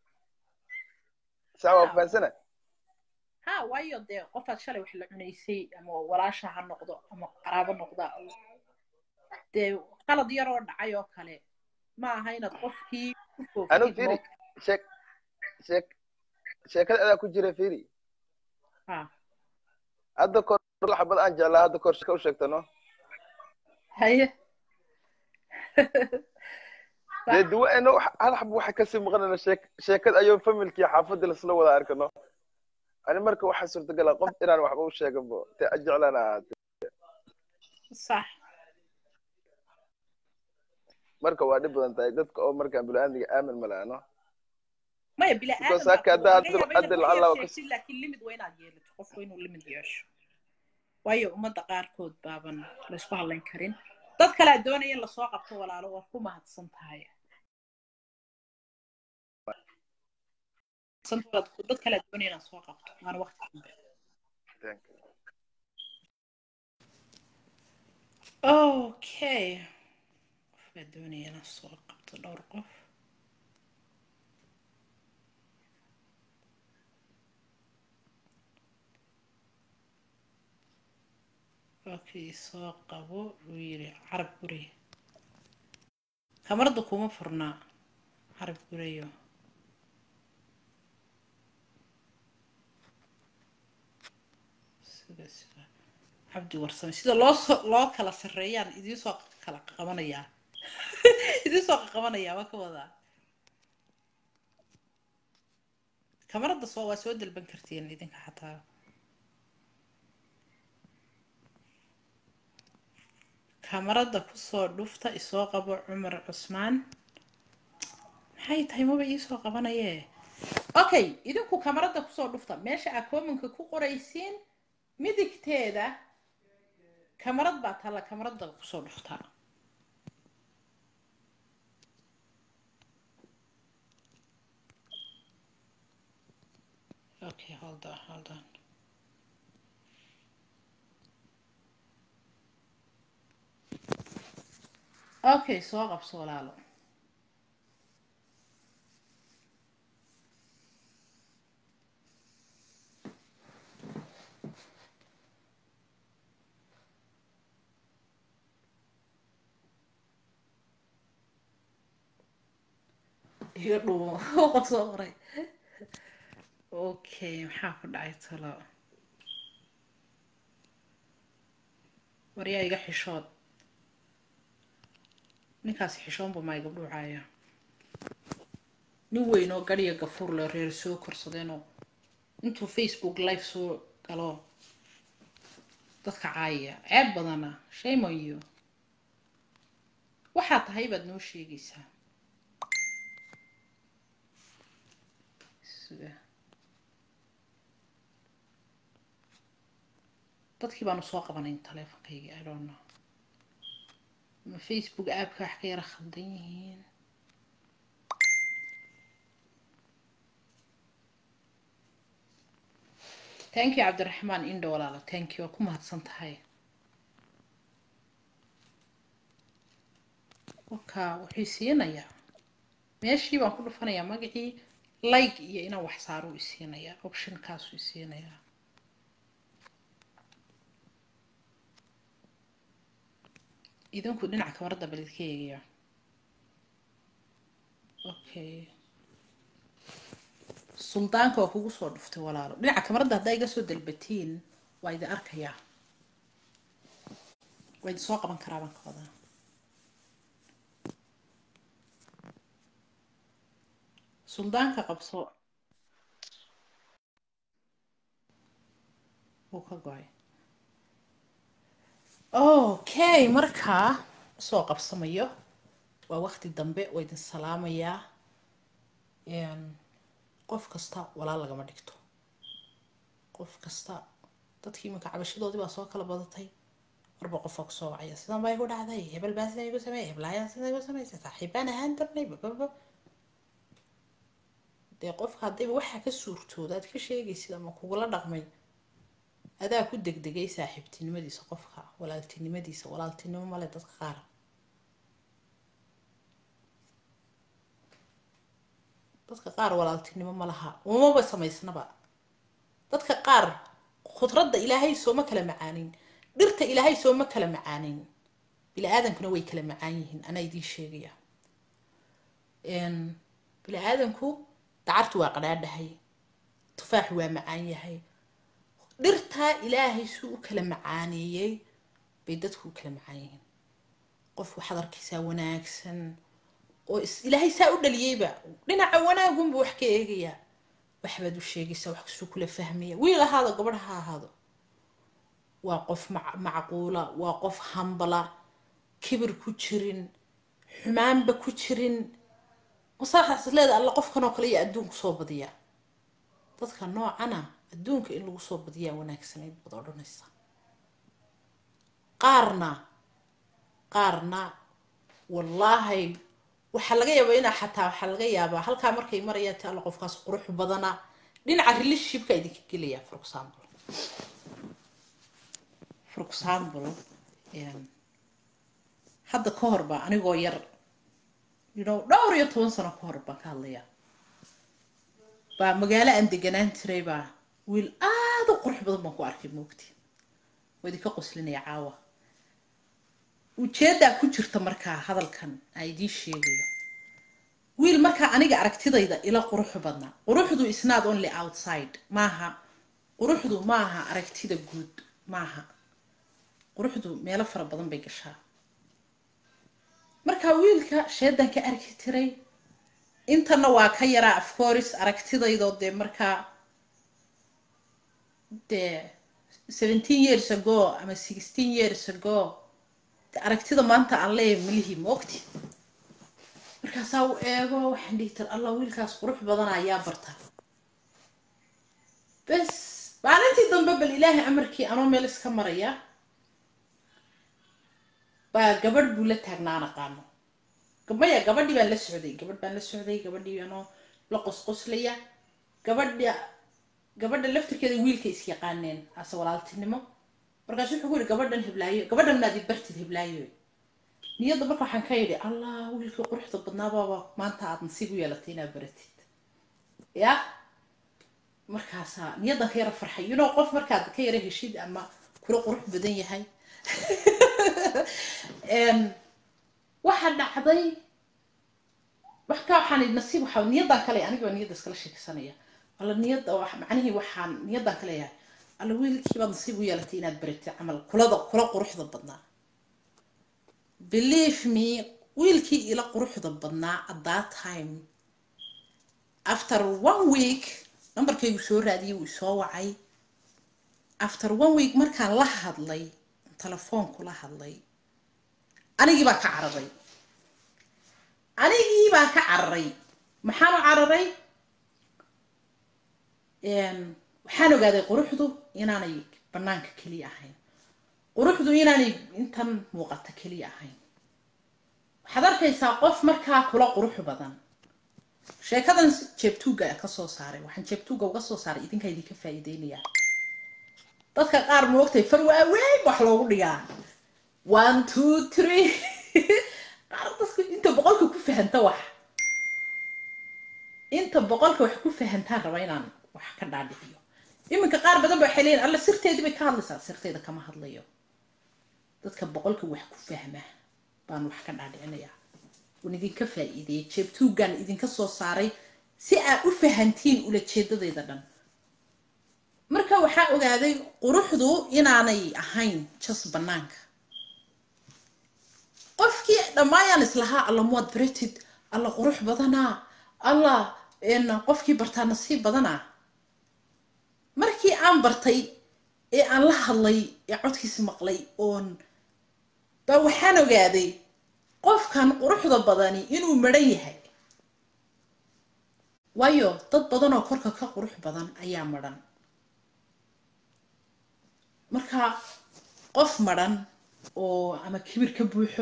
[SPEAKER 3] sax waa fahansana
[SPEAKER 1] ha waayo dee qofaad shalay wax la cunaysay ama walaasha ha noqdo ama qaraabo noqda dee qalad yaroo dhacay oo kale ma aha inaad qofkii
[SPEAKER 3] anu firi sheek sheek sheekada adaa ku jira firi hadda kor xabad aan jeclaa hadda kor sheeka u sheegtano
[SPEAKER 1] haye
[SPEAKER 3] dee duwaeno hal xab waxa kasii maqanana sheek sheekad ayuu familkii xaafadii lasla wada arkano ani marka waxaa suurtagala qof inaan waxba u sheeganbo te jeclaan ahaate
[SPEAKER 1] sax
[SPEAKER 3] marka waa dhib badan tahay dadka oo markaan bini-aadmiga aamin malaano
[SPEAKER 1] maya
[SPEAKER 3] bilaaadamlaakiin
[SPEAKER 1] laakiin limid waa inaad yeelato qofku inuu limid yeesho waayo ummadda qaarkood baaban laysku hadlayn karin dad kale aad doonaya in lasoo qabto walaalo waa ku mahadsan tahay dad kale aad doonaya inaad soo qabto waana waqti dambe okay qofkaa doonaya inaad soo qabto dhowr qof okay soo qabo wuu yidhi carab guri kamarada kuma furnaa carab gurayo sida sida cabdi warsame sida loo soo loo kala sarreeyaan idinsoo kala qabanayaa idinsoo qabanayaa waa ka wadaa kamarada soo waa soo dalban kartiin idinka xataa kamarada kusoo dhufta isoo qabo cumar cusmaan maxay tahay maba iisoo qabanayee okay idinku kamarada kusoo dhufta meesha aa koomanka ku qoraysiin midigteeda kamarad baa talla kamarada kusoo dhufta okay hold on hold on okay soo qabso walaalo iga dhuumo qof soo qoray okay maxaa ku dhacay talo waryaa iga xishood ninkaasi xishoonba maa iga dhuucaya nin weyn oo gadhiya gafuur le reer soo korsadeenoo intuu facebook live soo galo dadka caayaya ceeb badana shame on you waxaa tahay baad noo sheegaysaa suga dadkii baanu soo qabanayn taleefonkayga i don't know ma facebook aapka wax ka yara khaldan yihiin thank you cabdiraxmaan indho walaalo thank you waa ku mahadsan tahay waka wuxuu siinayaa meeshii baan ku dhufanayaa magacii like iyo inaan wax saaro u isiinayaa optionkaasuu isiinayaa idinku dhinaca kamarada balidka eegaya okay suldaanka waa kugu soo dhuftay walaalo dhinaca kamarada haddaa iga soo dalbatiin waa idin arkayaa waa idin soo qaban karaa baan ka wadaa suldaanka qabso wuu ka go-ay okay markaa soo qabsamayo waa waqti dambe waa idin salaamayaa qof kasta walaal lagama dhigto qof kasta dadkii iminka cabashadoodii baa soo kala badatay marba qofaa kusoo wacaya sidan baa igu dhacday hebel baa sida igu sameeyay heblaayaan sida igu samaysay saaxiibaan ahaan darnay bababa dee qofka haddayba waxaa ka suurtooda aad ka sheegaysid ama kugula dhaqmay adaa ku degdegay saaxiibtinimadiisa qofka walaaltinimadiisa walaaltinimo male dadka qaar dadka qaar walaaltinimo ma laha umaba samaysnaba dadka qaar khudradda ilaahay sooma kala macaanin dhirta ilaahay sooma kala macaanin bini aadankuna way kala macaan yihiin anaa idiin sheegaya bini aadanku dacartu waa qadhaadhahay tufaaxu waa macaan yahay dhirtaa ilaahay suu u kala macaaneeyey bay dadku u kala macaan yihiin qof waxaad arkaysaa wanaagsan oo ilaahay saa u dhaliyeyba dhinaca wanaagunba wax ka eegayaa waxbaad u sheegaysaa wax kasuu kula fahmaya wiil ahaado gabadh ha ahaado waa qof macquula waa qof hambala kibir ku jirin xumaanba ku jirin masaaxaas leeda alla qofkan oo kale iyo adduunku soo badiyaa dadka noocana adduunka in lagu soo badiyaa wanaagsanayd baad odhanaysa qaarna qaarna wallaahi waxaa laga yaabaa inaa xataa waxaa laga yaabaa halkaa markay marayaan ti alla qofkaas qurux badana dhinaca relationshipka idinka gelaya for example for example hadda ka hor baa anigoo yar you know dhowr iyo toban sano ka hor baan ka hadlayaa baa magaalo aan deganaan jiray baa wiil aada u qurux badan baan ku arkay moogti waa idinka qoslinaya caawa ujeeddaa ku jirta markaa hadalkan aan idiin sheegayo wiil markaa aniga aragtidayda ila quruxu badnaa quruxdu is not only outside maaha quruxdu maaha aragtida guud maaha quruxdu meelo fara badan bay gashaa markaa wiilka sheedan ka arki tiray intana waa ka yaraa afcoris aragtidaydoo dee markaa dee seventeen years ago ama sixteen years ago aragtida maanta aan leeyahay malihii moogti markaasaa u eego waxaan dhihi tir allah wiilkaas qurux badan ayaa barta bes maalintii dambe bal ilaahay amarkii anoo meel iska maraya baa gabadh buu la taagnaan aqaano maya gabadhii baan la socday gabadh baan la socday gabadhii anoo la qosqoslaya gabadha gabadha laftirkeeda wiilka is yaqaaneen ase walaaltinimo markaasu wuxuu ku yidhi gabadhan heblaayo gabadhan maadi bartid heblaayo niyadda marka waxaan ka yidhi allah wiilkii quruxda badnaabaaba maanta aad nasiib u yeelatay inaad baratid ya markaasaa niyaddan ka yara farxay you know qof markaad ka yara heshid ama kula qurux badan yahay waxaa dhacday marka waxaan idhi nasiib waxaa niyaddan kale aniga niyadda iskala sheeksanaya alla niyadda macnihii waxaan niyaddan ka leeyahay alla wiilkii baad nasiib u yeelatay inaad baratid camal kulada kula quruxda badnaa believe me wiilkii ila quruxda badnaa at that time after one week nambarkaygu soo raadiyay wuu isoo wacay after one week markaan la hadlay telefoonku la hadlay anigii baan ka cararay anigii baan ka cararay maxaan u cararay waxaan ogaaday quruxdu inaanay banaanka keliya ahayn quruxdu inaanay intan muuqata keliya ahayn waxaad arkaysaa qof markaa kula qurux badan sheekadan jeebtuuga ka soo saaray waxaan jeebtuuga uga soo saaray idinka idinka faa'iideynayaa dadka qaar moogtay far waaweyn wax loogu dhigaa one two three qaar dadku inta boqolka ku fahanta wax inta boqolka wax ku fahantaan raba inaan wax ka dhaadhiciyo iminka qaar badan ba waxay leeyihin alla sirteedii bay ka hadlaysaa sirteeda kama hadlayo dadka boqolka wax ku fahma baan wax ka dhaadhicinayaa waan idinka faa'iideeyay jeebtuugaan idinka soo saaray si aad u fahantiin ulajeedadayda dhan marka waxaa ogaaday quruxdu inaanay ahayn jas banaanka markii dhammaayaan islahaa alla muwaad baratid alla qurux badanaa alla qofkii bartaa nasiib badanaa markii aan bartay ee aan la hadlay ee codkiisi maqlay oon baa waxaan ogaaday qofkan quruxda badani inuu maran yahay waayo dad badan oo korka ka qurux badan ayaa madhan marka qof madhan oo ama kibir ka buuxo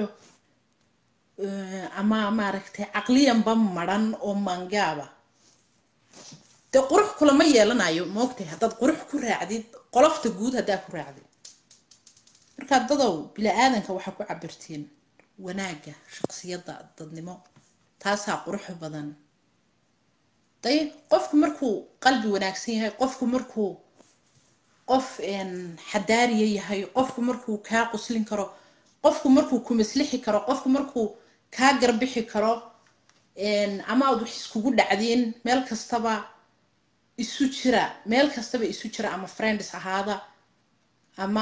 [SPEAKER 1] ama maaragtay caqliyanba madhan oo maangaaba dee qurux kulama yeelanayo maogtahay haddaad qurux ku raacdid qolofta guud haddaad ku raacdid markaa dadow bila-aadanka waxaa ku cabirtiin wanaagga shaqsiyadda dadnimo taasaa qurux badan day qofku markuu qalbi wanaagsan yahay qofku markuu qof xadaariya yahay qofku markuu kaa quslin karo qofku markuu ku maslixi karo qofku markuu kaa garbixi karo ama aad wax iskugu dhacdiin meel kastaba isu jira meel kastaba isu jira ama friends ahaada ama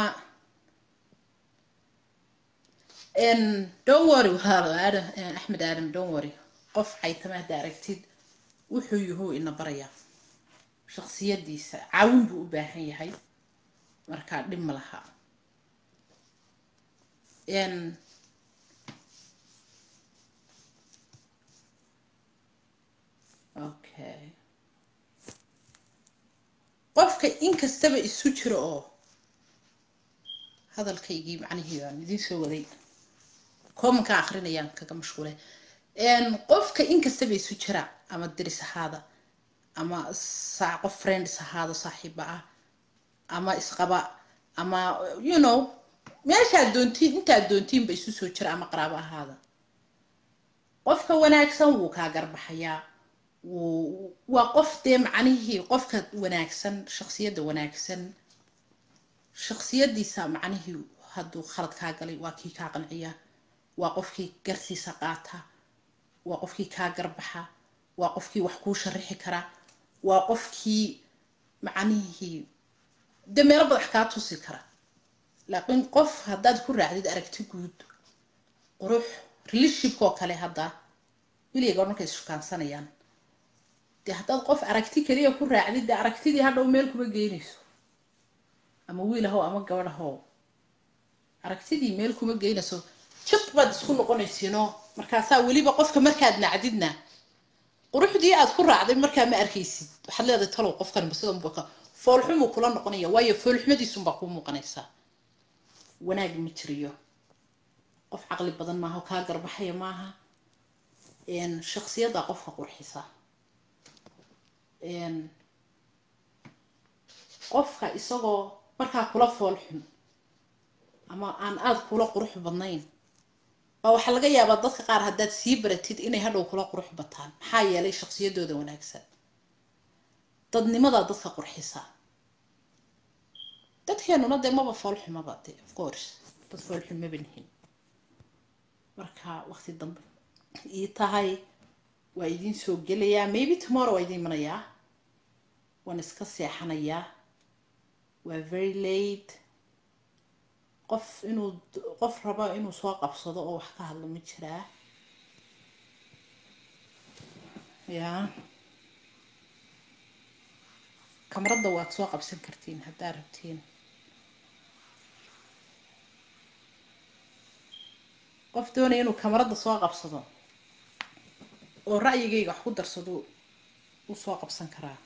[SPEAKER 1] don't worry walaalo adam axmed adam don't worry qof caytama hadda aragtid wuxuu yuhuu ina barayaa shaksiyadiisa caawin buu u baahan yahay markaa dhib ma laha okay qofka inkastaba isu jiro oo hadalkaygii macnihii aan idiin soo waday koomanka akrinayaan kaga mashquule qofka inkastaba isu jira ama diris ahaada ama saa qof friends ahaada saaxiiba ah ama isqaba ama you know meeshaad doontiin intaad doontiinba isu soo jira ama qaraabo ahaada qofka wanaagsan wuu kaa garbaxayaa wuu waa qof dee macnihii qofka wanaagsan shaksiyadda wanaagsan shaksiyadiisa macnihii hadduu khalad kaa galay waa kii kaa qanciya waa qofkii garsiisa qaata waa qofkii kaa garbaxa waa qofkii wax kuu sharixi kara waa qofkii macnihii de meelo badax kaa tusi kara laakiin qof haddaad ku raacdid aragti guud qurux relationshipka oo kale hadda wiliga markay ishukaansanayaan dee haddaad qof aragti keliya ku raacdid dee aragtidii hadhow meel kuma geynayso ama wiil ahow ama gabadh ahow aragtidii meel kuma geynayso jid baad isku noqonaysiinoo markaasaa weliba qofka markaad nacdidna quruxdii aad ku raacday markaa ma arkaysid waxaad leedahay talow qofkan basidanbuka foolxumuu kula noqonaya waayo foolxumadiisunbaa kuu muuqanaysaa wanaag ma jiriyo qof caqli badan maaha kaa garbaxaya maaha shaksiyaddaa qofka qurxisa qofka isagoo markaa kula foolxun ama aan aada kula qurux badnayn baa waxaa laga yaabaa dadka qaar haddaad sii baratid inay hadhow kula qurux bataan maxaa yeelay shaksiyadooda wanaagsan dadnimadaa dadka qurxisa dadkeenuna dee maba foolxumaba de of course dad foolxum maba nihin marka waqti dambe ii tahay waa idiin soo gelayaa maybe tomorrow waa idiin imanayaa waan iska seexanayaa waa very late qof inuu qof raba inuu soo qabsado oo wax ka hadlo ma jiraa ya kamaradda waad soo qabsan kartiin haddaa rabtiin qof doonaya inuu kamaradda soo qabsado oo ra'yigayga wax ku darsado uu soo qabsan karaa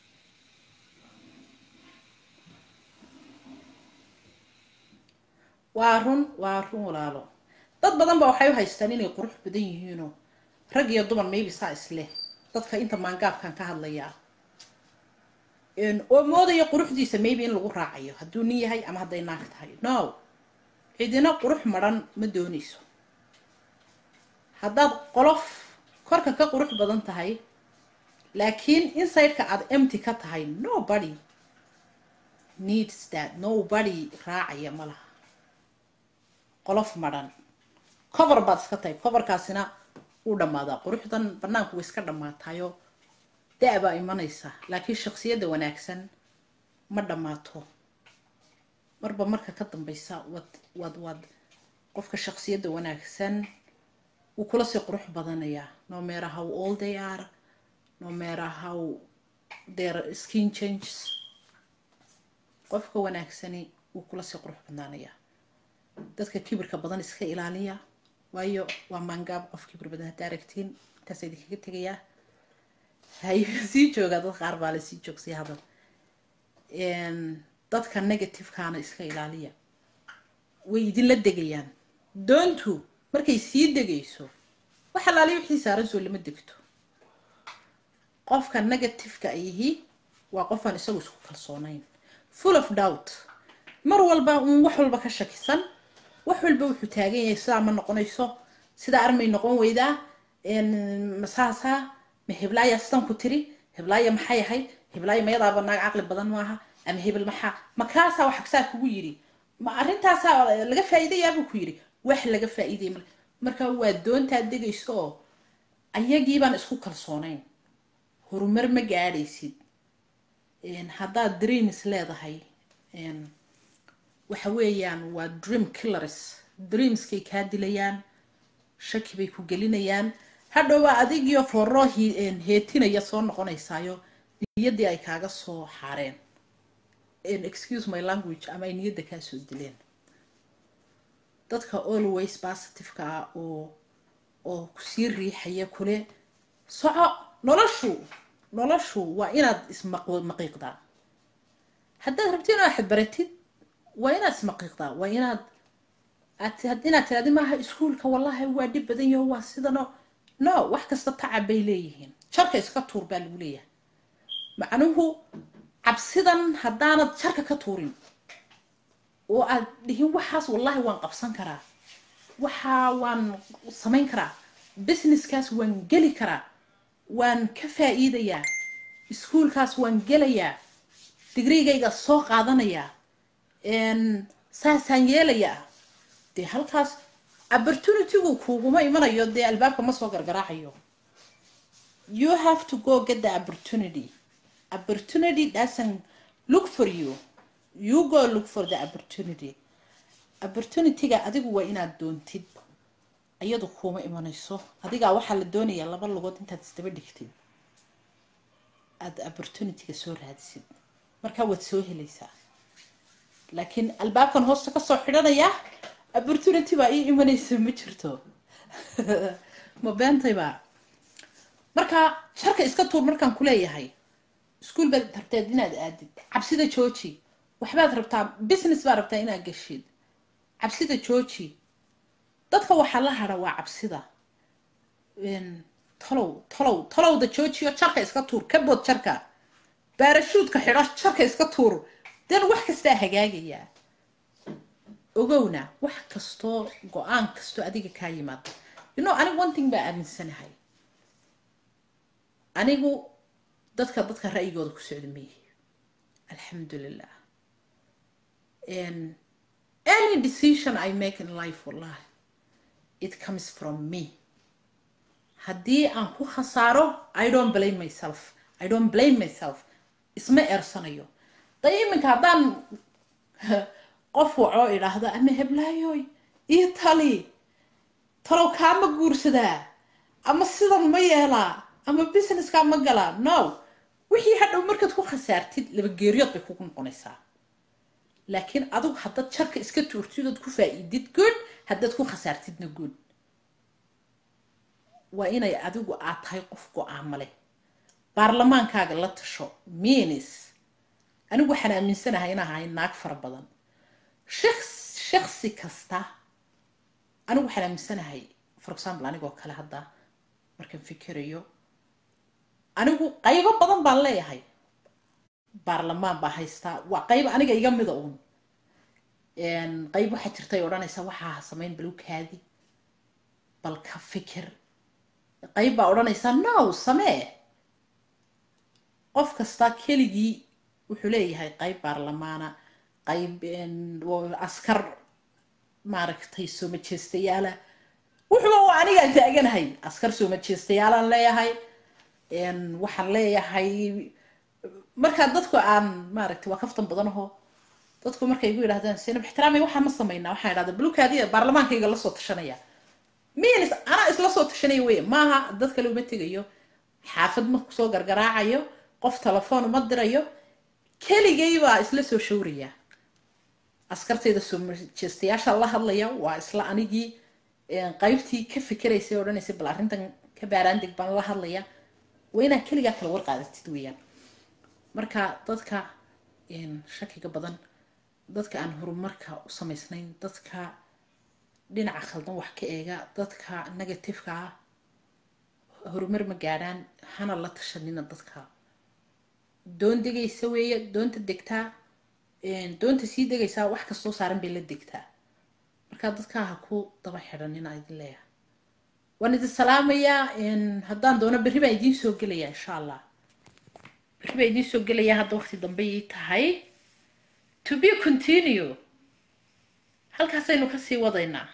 [SPEAKER 1] waa run waa run walaalo dad badan ba waxay u haystaan inay qurux badan yihiinoo rag iyo dumar maybe saa isleh dadka inta maangaabkan ka hadlayaa oo moodaya quruxdiisa maybe in lagu raacayo hadduu nin yahay ama hadday naag tahay no cidina qurux madran ma doonayso haddaad qolof korka ka qurux badan tahay laakiin insideka aada empty ka tahay nobody needs that nobody raacaya ma laha qolof madhan cover baad iska tahay coverkaasina uu dhammaadaa quruxdan banaanku way iska dhammaatayo da- baa imanaysa laakiin shaksiyadda wanaagsan ma dhammaato marba marka ka dambaysa wad wad wad qofka shaksiyadda wanaagsan wuu kula sii qurux badanayaa no matter how old they are no matter how their skin changes qofka wanaagsani wuu kula sii qurux badnaanayaa dadka kibirka badan iska ilaaliya waayo waa maangaab qof kibir badan hadda aragtiin intaas idinkaga tegayaa hay sii joogaa dad qaar baa la sii joogsay hadal dadka negativekaana iska ilaaliya way idinla degayaan doontu markay sii degayso wax alaali wixii saaran soo lama degto qofka negativeka ayihi waa qofaan isagu isku kalsoonayn full of doubt mar walba un wax walba ka shakisan wax walba wuxuu taagan yahay sidaa ma noqonayso sidaa armay noqon weydaa masaasaa ma heblaaya sidan ku tiri heblaaya maxay ahayd heblaaya mayadaaba naag caqli badan maaha ama hebel maxaa makaasaa wax saa kugu yidhi ma arrintaasaa laga faa'iidayaabuu ku yidhi wax laga faa'iidaya mar marka waa doontaa degayso oo ayagiibaan isku kalsoonayn horumar ma gaadhaysid haddaad dreams leedahay waxa weeyaan waa dream killers dreamskay kaa dilayaan shaki bay ku gelinayaan hadhowba adigiyo foroo heetinaya soo noqonaysaayo niyaddii ay kaaga soo xaareen excuse my language ama ay niyadda kaa soo dileen dadka always positiveka ah oo oo kusii riixaya kule soco noloshu noloshu waa inaad ismaqiiqdaa haddaad rabti inaad xadbaratid waa inaad ismaqiiqdaa waa inaad inaad tiraadi maaha iskuolka wallahi waa dhib badan yaho waa sidano no wax kasta tacab bay leeyihiin jarka iska tuur baa lagu leeyahay macnuhu cabsidan haddaanad jarka ka tuurin oo aad dhihin waxaas wallahi waan qabsan karaa waxaa waan samayn karaa businesskaas waan geli karaa waan ka faa'iidayaa iskuolkaas waan gelayaa digrigayga soo qaadanayaa saasaan yeelayaa dee halkaas opportunitygu kuguma imanayo dee albaabka ma soo gargaraacayo you have to go get the opportunity opportunity doesn't look for you you go look for the opportunity opportunityga adigu waa inaad doontid iyadu kuuma imanayso adigaa waxaa la doonayaa laba lugood intaad isdaba dhigtid aada opportunityga soo raadisid markaa waad soo helaysaa laakiin albaabkan hoosta kasoo xidhanaya opportunity baa ii imanaysa ma jirto ma beentayba marka sharka iska tuur markaan kuleeyahay iskuol baad rabteed inaad aadid cabsida jooji waxbaad rabtaa business baad rabtaa inaad gashid cabsida jooji dadka waxaa la hara waa cabsida talow talow talowda joojiyo jarka iska tuur ka bood jarka baarashuudka xidho jarka iska tuur den wax kastaa hagaagayaa ogowna wax kastoo go-aan kastoo adiga kaa yimaada you know anigu one thing baa aaminsanahay anigu dadka dadka ra'yigooda ku socda meyihi alxamdulilah any decision i make in life wallahi it comes from me haddii aan ku khasaaro i don't blame myself i don't blame myself isma eersanayo da iminka haddaan qof wacoo idhaahdo ama heblaayoy io tali talow kaama guursadaa ama sidan ma yeelaa ama businesska ma galaa no wixii hadhow markaad ku khasaartid laba geeriyood bay kugu noqonaysaa laakiin adigu haddaad jarka iska tuurtid ood ku faa-iidid good haddaad ku khasaartidna good waa inay adigu aad tahay qof go-aamo leh baarlamaankaaga la tasho minis anigu waxaan aaminsanahay in ahay naag fara badan shaks shaksi kasta anigu waxaan aaminsanahay for example anigoo kale hadda markaan fikerayo anigu qaybo badan baan leeyahay baarlamaan baa haystaa waa qayb aniga iga mida uun qayb waxaa jirtay odhanaysa waxaa samayn balukaadi bal ka fikir qayb baa odhanaysa no samee qof kasta keligii wuxuu leeyahay qayb baarlamaana qayb askar maaragtay soo majeestayaala wuxuuba waa anigaan taaganahay askar soo majeestayaalaan leeyahay waxaan leeyahay markaa dadku aan maaragtay waa kaftan badan aho dadku markay igu yidhahdaan sinab ixtiraamay waxaa ma samaynaa waxaan idhahda balukaadiya baarlamaankayga lasoo tashanaya minis anaa isla soo tashanaya wey maaha dad kale uma tegayo xaafad ma kusoo gargaraacayo qof telefoon uma dirayo keligay baa isla soo shawraya askartayda soo jeestayaasha la hadlaya waa isla anigii een, qaybtii ka fikeraysay odhanaysay bal arrintan ka baaraandeg baan la hadlaya waa inaad keligaa kala warqaadatid weeyaan marka dadka een, shakiga badan dadka aan horumarka u samaysnayn dadka dhinaca khaldan wax ka eega dadka negatifeka ah horumar ma gaadhaan hana la tashanina dadka doon degaysa weeye doonta degtaa een, doonta sii degaysaa wax kastoo saaran bay la degtaa marka dadkaa ha ku daba xidhanina idin leeyahay waan idin salaamayaa een, haddaan doono berri baan idiin soo gelaya insha allah berri baan idiin soo gelaya hadda waqti dambe ii tahay to be continue halkaasaynu kasii wadaynaa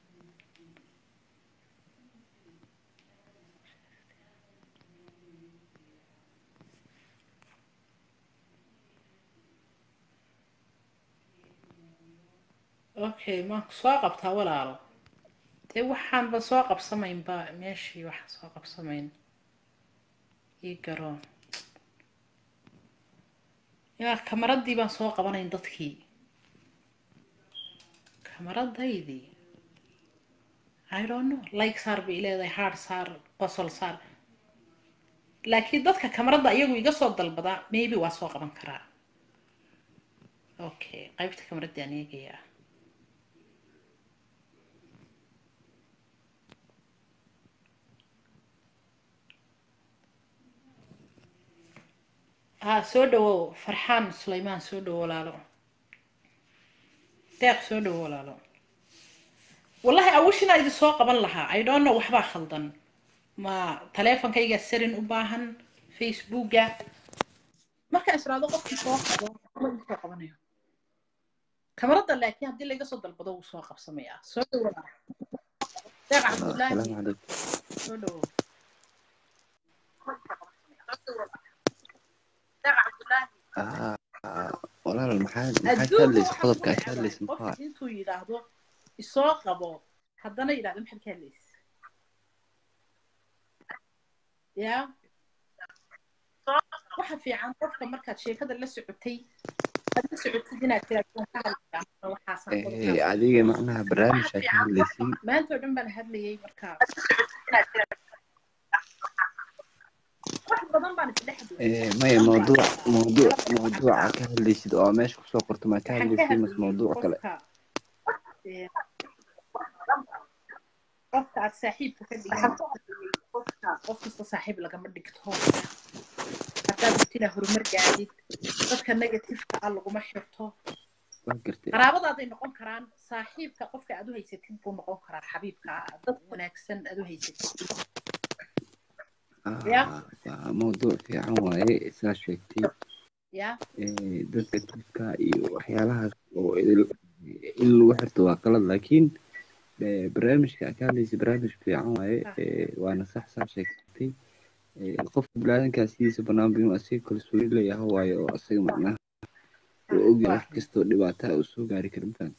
[SPEAKER 1] okay maan ku soo qabtaa walaalo dee waxaanba soo qabsamaynba meeshii waxaan soo qabsamayn ii garoon yaa kamaradii baan soo qabanayn dadkii kamaradaydii i don't know like saar bay leedahay hard saar qosol saar laakiin dadka kamaradda iyagu iga soo dalbadaa maybe waa soo qaban karaa okay qaybta kamaradii aan eegayaa ها soo dhawow farxaan sulaymaan soo dhawow walaalo deeq soo dhawow walaalo wallahi awishina idin soo qaban lahaa i don't know waxbaa khaldan ma taleefonkayga sarin u baahan facebooka markaan israado qofkii soo qabo ma idin soo qabanayo kamarada laakiin haddii laga soo dalbado wuu soo qabsamayaa soo dhawow deeq cabdullaahi
[SPEAKER 4] السلام عليكم
[SPEAKER 1] soo dhawow
[SPEAKER 4] آه آه، walaal maxaa maxaa ka
[SPEAKER 1] adduunka
[SPEAKER 4] hadlaysa
[SPEAKER 1] waxaa
[SPEAKER 4] qodobka
[SPEAKER 1] ku
[SPEAKER 4] ka hadlaysa
[SPEAKER 1] dhacday
[SPEAKER 4] muxuu
[SPEAKER 1] qofka intuu yidhaahdo isoo qabo haddana yidhahdo maxaad ka hadlaysa ya waxa fiican qofka markaad sheekada la socotay aad la socotid inaad tiraahdo "Waan ka hadlayaa waxaasaan
[SPEAKER 4] Eh,
[SPEAKER 1] qodobkaas
[SPEAKER 4] adiga macnaha barnaamijka ka hadlaysay
[SPEAKER 1] maanta oo dhan baan hadlayay marka wax badan baan isdhex
[SPEAKER 4] Eh, maya mawduuc mawduuc mawduuca ka hadlaysid oo meesha kusoo qorto maa ka
[SPEAKER 1] waxaan ka
[SPEAKER 4] hadlaysid mas
[SPEAKER 1] hadlayay
[SPEAKER 4] mawduuc kale
[SPEAKER 1] qofka eh, qofka aad saaxiibka ka dhigan qof kasta saaxiib lagama dhigto haddaad rabtina horumar gaadid dadka negatifeka ah laguma xirto
[SPEAKER 4] waa gartay
[SPEAKER 1] qaraabadaaday noqon karaan saaxiibka qofka aad u haysatid buu noqon karaa xabiibka ah dad wanaagsan aad u haysatid ya
[SPEAKER 4] Ah, waa mawduuc fiican waaye saa sheegtay
[SPEAKER 1] ya
[SPEAKER 4] Eh, dadka tifka iyo waxyaalahaas oo idil- in lagu xirto waa qalad laakiin eh, barnaamijka aad ka hadlaysa barnaamij fiican waaye
[SPEAKER 1] Ah.
[SPEAKER 4] Eh, waana sax saa sheegtay Eh, qofka bilaadankaa sidiisa banaanba inuu asiga kalsooni leeyahay waayo oo asaga macnaha uu ogyahay wax kastoo dhibaata uu soo gaari kara mafahant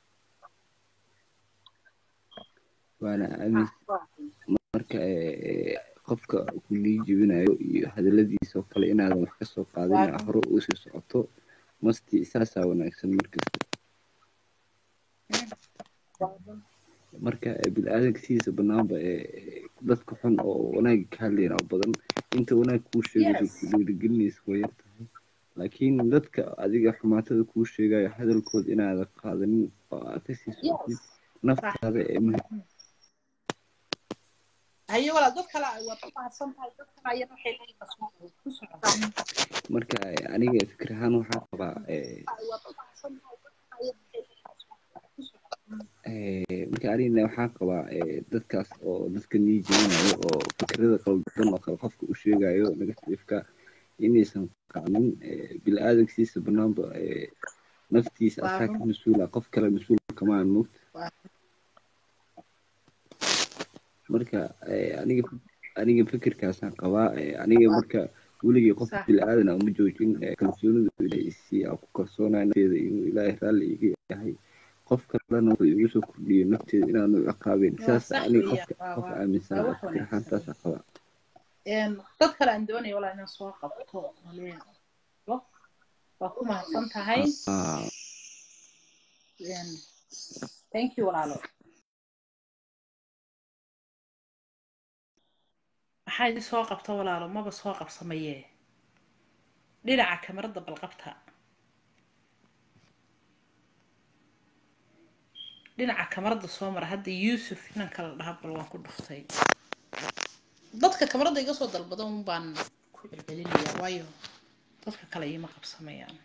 [SPEAKER 4] waana aamin marka eh, qofka ku lii jebinayo iyo hadaladiisa oo kale inaadan wax ka soo qaadin
[SPEAKER 1] waa
[SPEAKER 4] aa hore uu sii socoto masti saasaa wanaagsan markasta marka eh, bini-aadanka sidiisa banaanba eh, dadka xun oo wanaagga ka hadlayna oo badan inta wanaag kuu sheegayso
[SPEAKER 1] yes
[SPEAKER 4] ku dhiirigelinaysa way yar tahay laakiin dadka adiga xumaatada kuu sheegayo hadalkooda inaadan qaadanin oo aad kasii socotid
[SPEAKER 1] yes صح
[SPEAKER 4] naftaada ee muhiim
[SPEAKER 1] haye walaa dad kale waad ku mahadsan tahay dad kale ayana waxay leeyihin basma ku socota
[SPEAKER 4] marka eh, aniga fikir ahaan waxaa qabaa eh, eh, marka anigana waxaa qabaa eh, dadkaas oo dadka nii jebinayo oo fikrada qaldan oo kale qofka u sheegayo negatifeka inaysan qaadin eh, bini-aadankiisa banaanba eh, naftiisa
[SPEAKER 1] waa
[SPEAKER 4] asaa ka
[SPEAKER 1] run
[SPEAKER 4] mas-uula qof kale mas-uul kama aan moogta
[SPEAKER 1] waa
[SPEAKER 4] marka eh, aniga aniga fikirkaasaan qabaa eh, aniga marka weligii qof
[SPEAKER 1] صح
[SPEAKER 4] bini-aadan aan uma joojin eh, kalsoonida ilaahay isii aan ku kalsoonaya nafteeda inuu ilaahay raalli iga yahay qof kalena wuxuu igu soo kordhiyo nafteeda inaanu ciqaabin
[SPEAKER 1] waa
[SPEAKER 4] saas
[SPEAKER 1] sax
[SPEAKER 4] aniga
[SPEAKER 1] weeyaan
[SPEAKER 4] qofka
[SPEAKER 1] waa
[SPEAKER 4] qof
[SPEAKER 1] waa
[SPEAKER 4] aaminsan
[SPEAKER 1] waa
[SPEAKER 4] ah
[SPEAKER 1] wax
[SPEAKER 4] fikir ahaan
[SPEAKER 1] wanaagsan
[SPEAKER 4] saasa qaba
[SPEAKER 1] Een, dad kale aan doonaya walaa inaan soo qabto maleen lo waa ku mahadsan tahay
[SPEAKER 4] Ah,
[SPEAKER 1] Een, thank you walaalo maxaa idin soo qabta walaalo maba soo qabsamaye dhinaca kamarada balqabta dhinaca kamarada soo mara hadda yuusuf inan kala dhaha bal waan ku dhuftay dadka kamarada iga soo dalbada un baan ku celcelinayaa waayo dadka kale iima qabsamayaan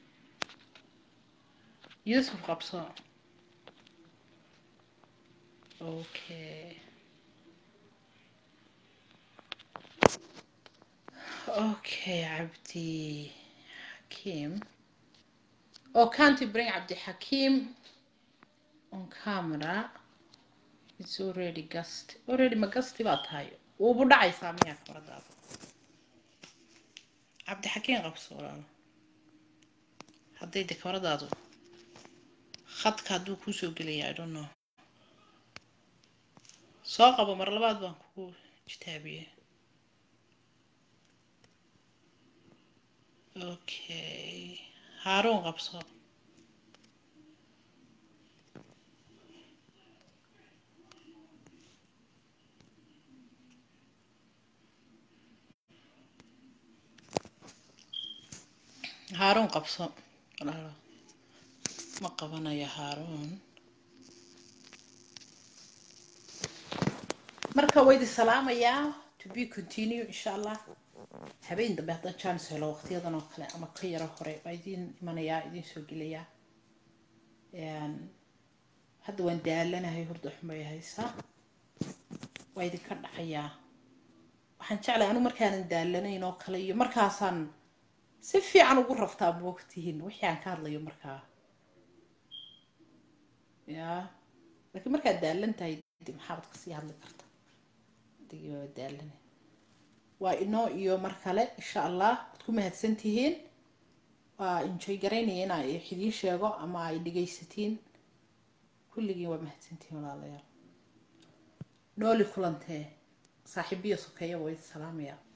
[SPEAKER 1] yuusuf qabso okay okay cabdi حكيم Oh, can't you bring Abdi Hakim on camera? It's already gust. Already ma gasti baa tahay. Wuubu dhacaysaa miyaa kamaradaada? Abdi Hakim qabso walaalo. Hadday de kamaradaadu khadka hadduu kuu soo gelaya, I don't know. Soo qabo mar labaad baan kugu jitaabiyey. Okay. Haaruun qabso. Haaruun qabso. Walaalo. Ma qabanayo Haaruun. Marka waa idin salaamayaa. To be continue insha Allah. habeen dambe haddaan chance helo waqtiyadan oo kale ama ka yaro hore waa idiin imanayaa idiin soo gelayaa Een, hadda waan daalanahay hurda xumay haysaa waa idinka dhacayaa waxaan jeclahay anu markaanan daalanayn oo kale iyo markaasaan si fiican ugu raftaa moogtihiin wixii aan ka hadlayo markaa ya laakiin markaad daalan tahay dib maxaabad kasii hadli karta adigii waa daalanay waa inoo iyo mar kale insha allah waad ku mahadsan tihiin waa enjoy garaynaya inaa idiin sheego ama ay dhegaysatiin kulligiin waa mahadsan tihiin walaalayaal nooli kulantee saaxiibiyo sokeeya waa idin salaamaya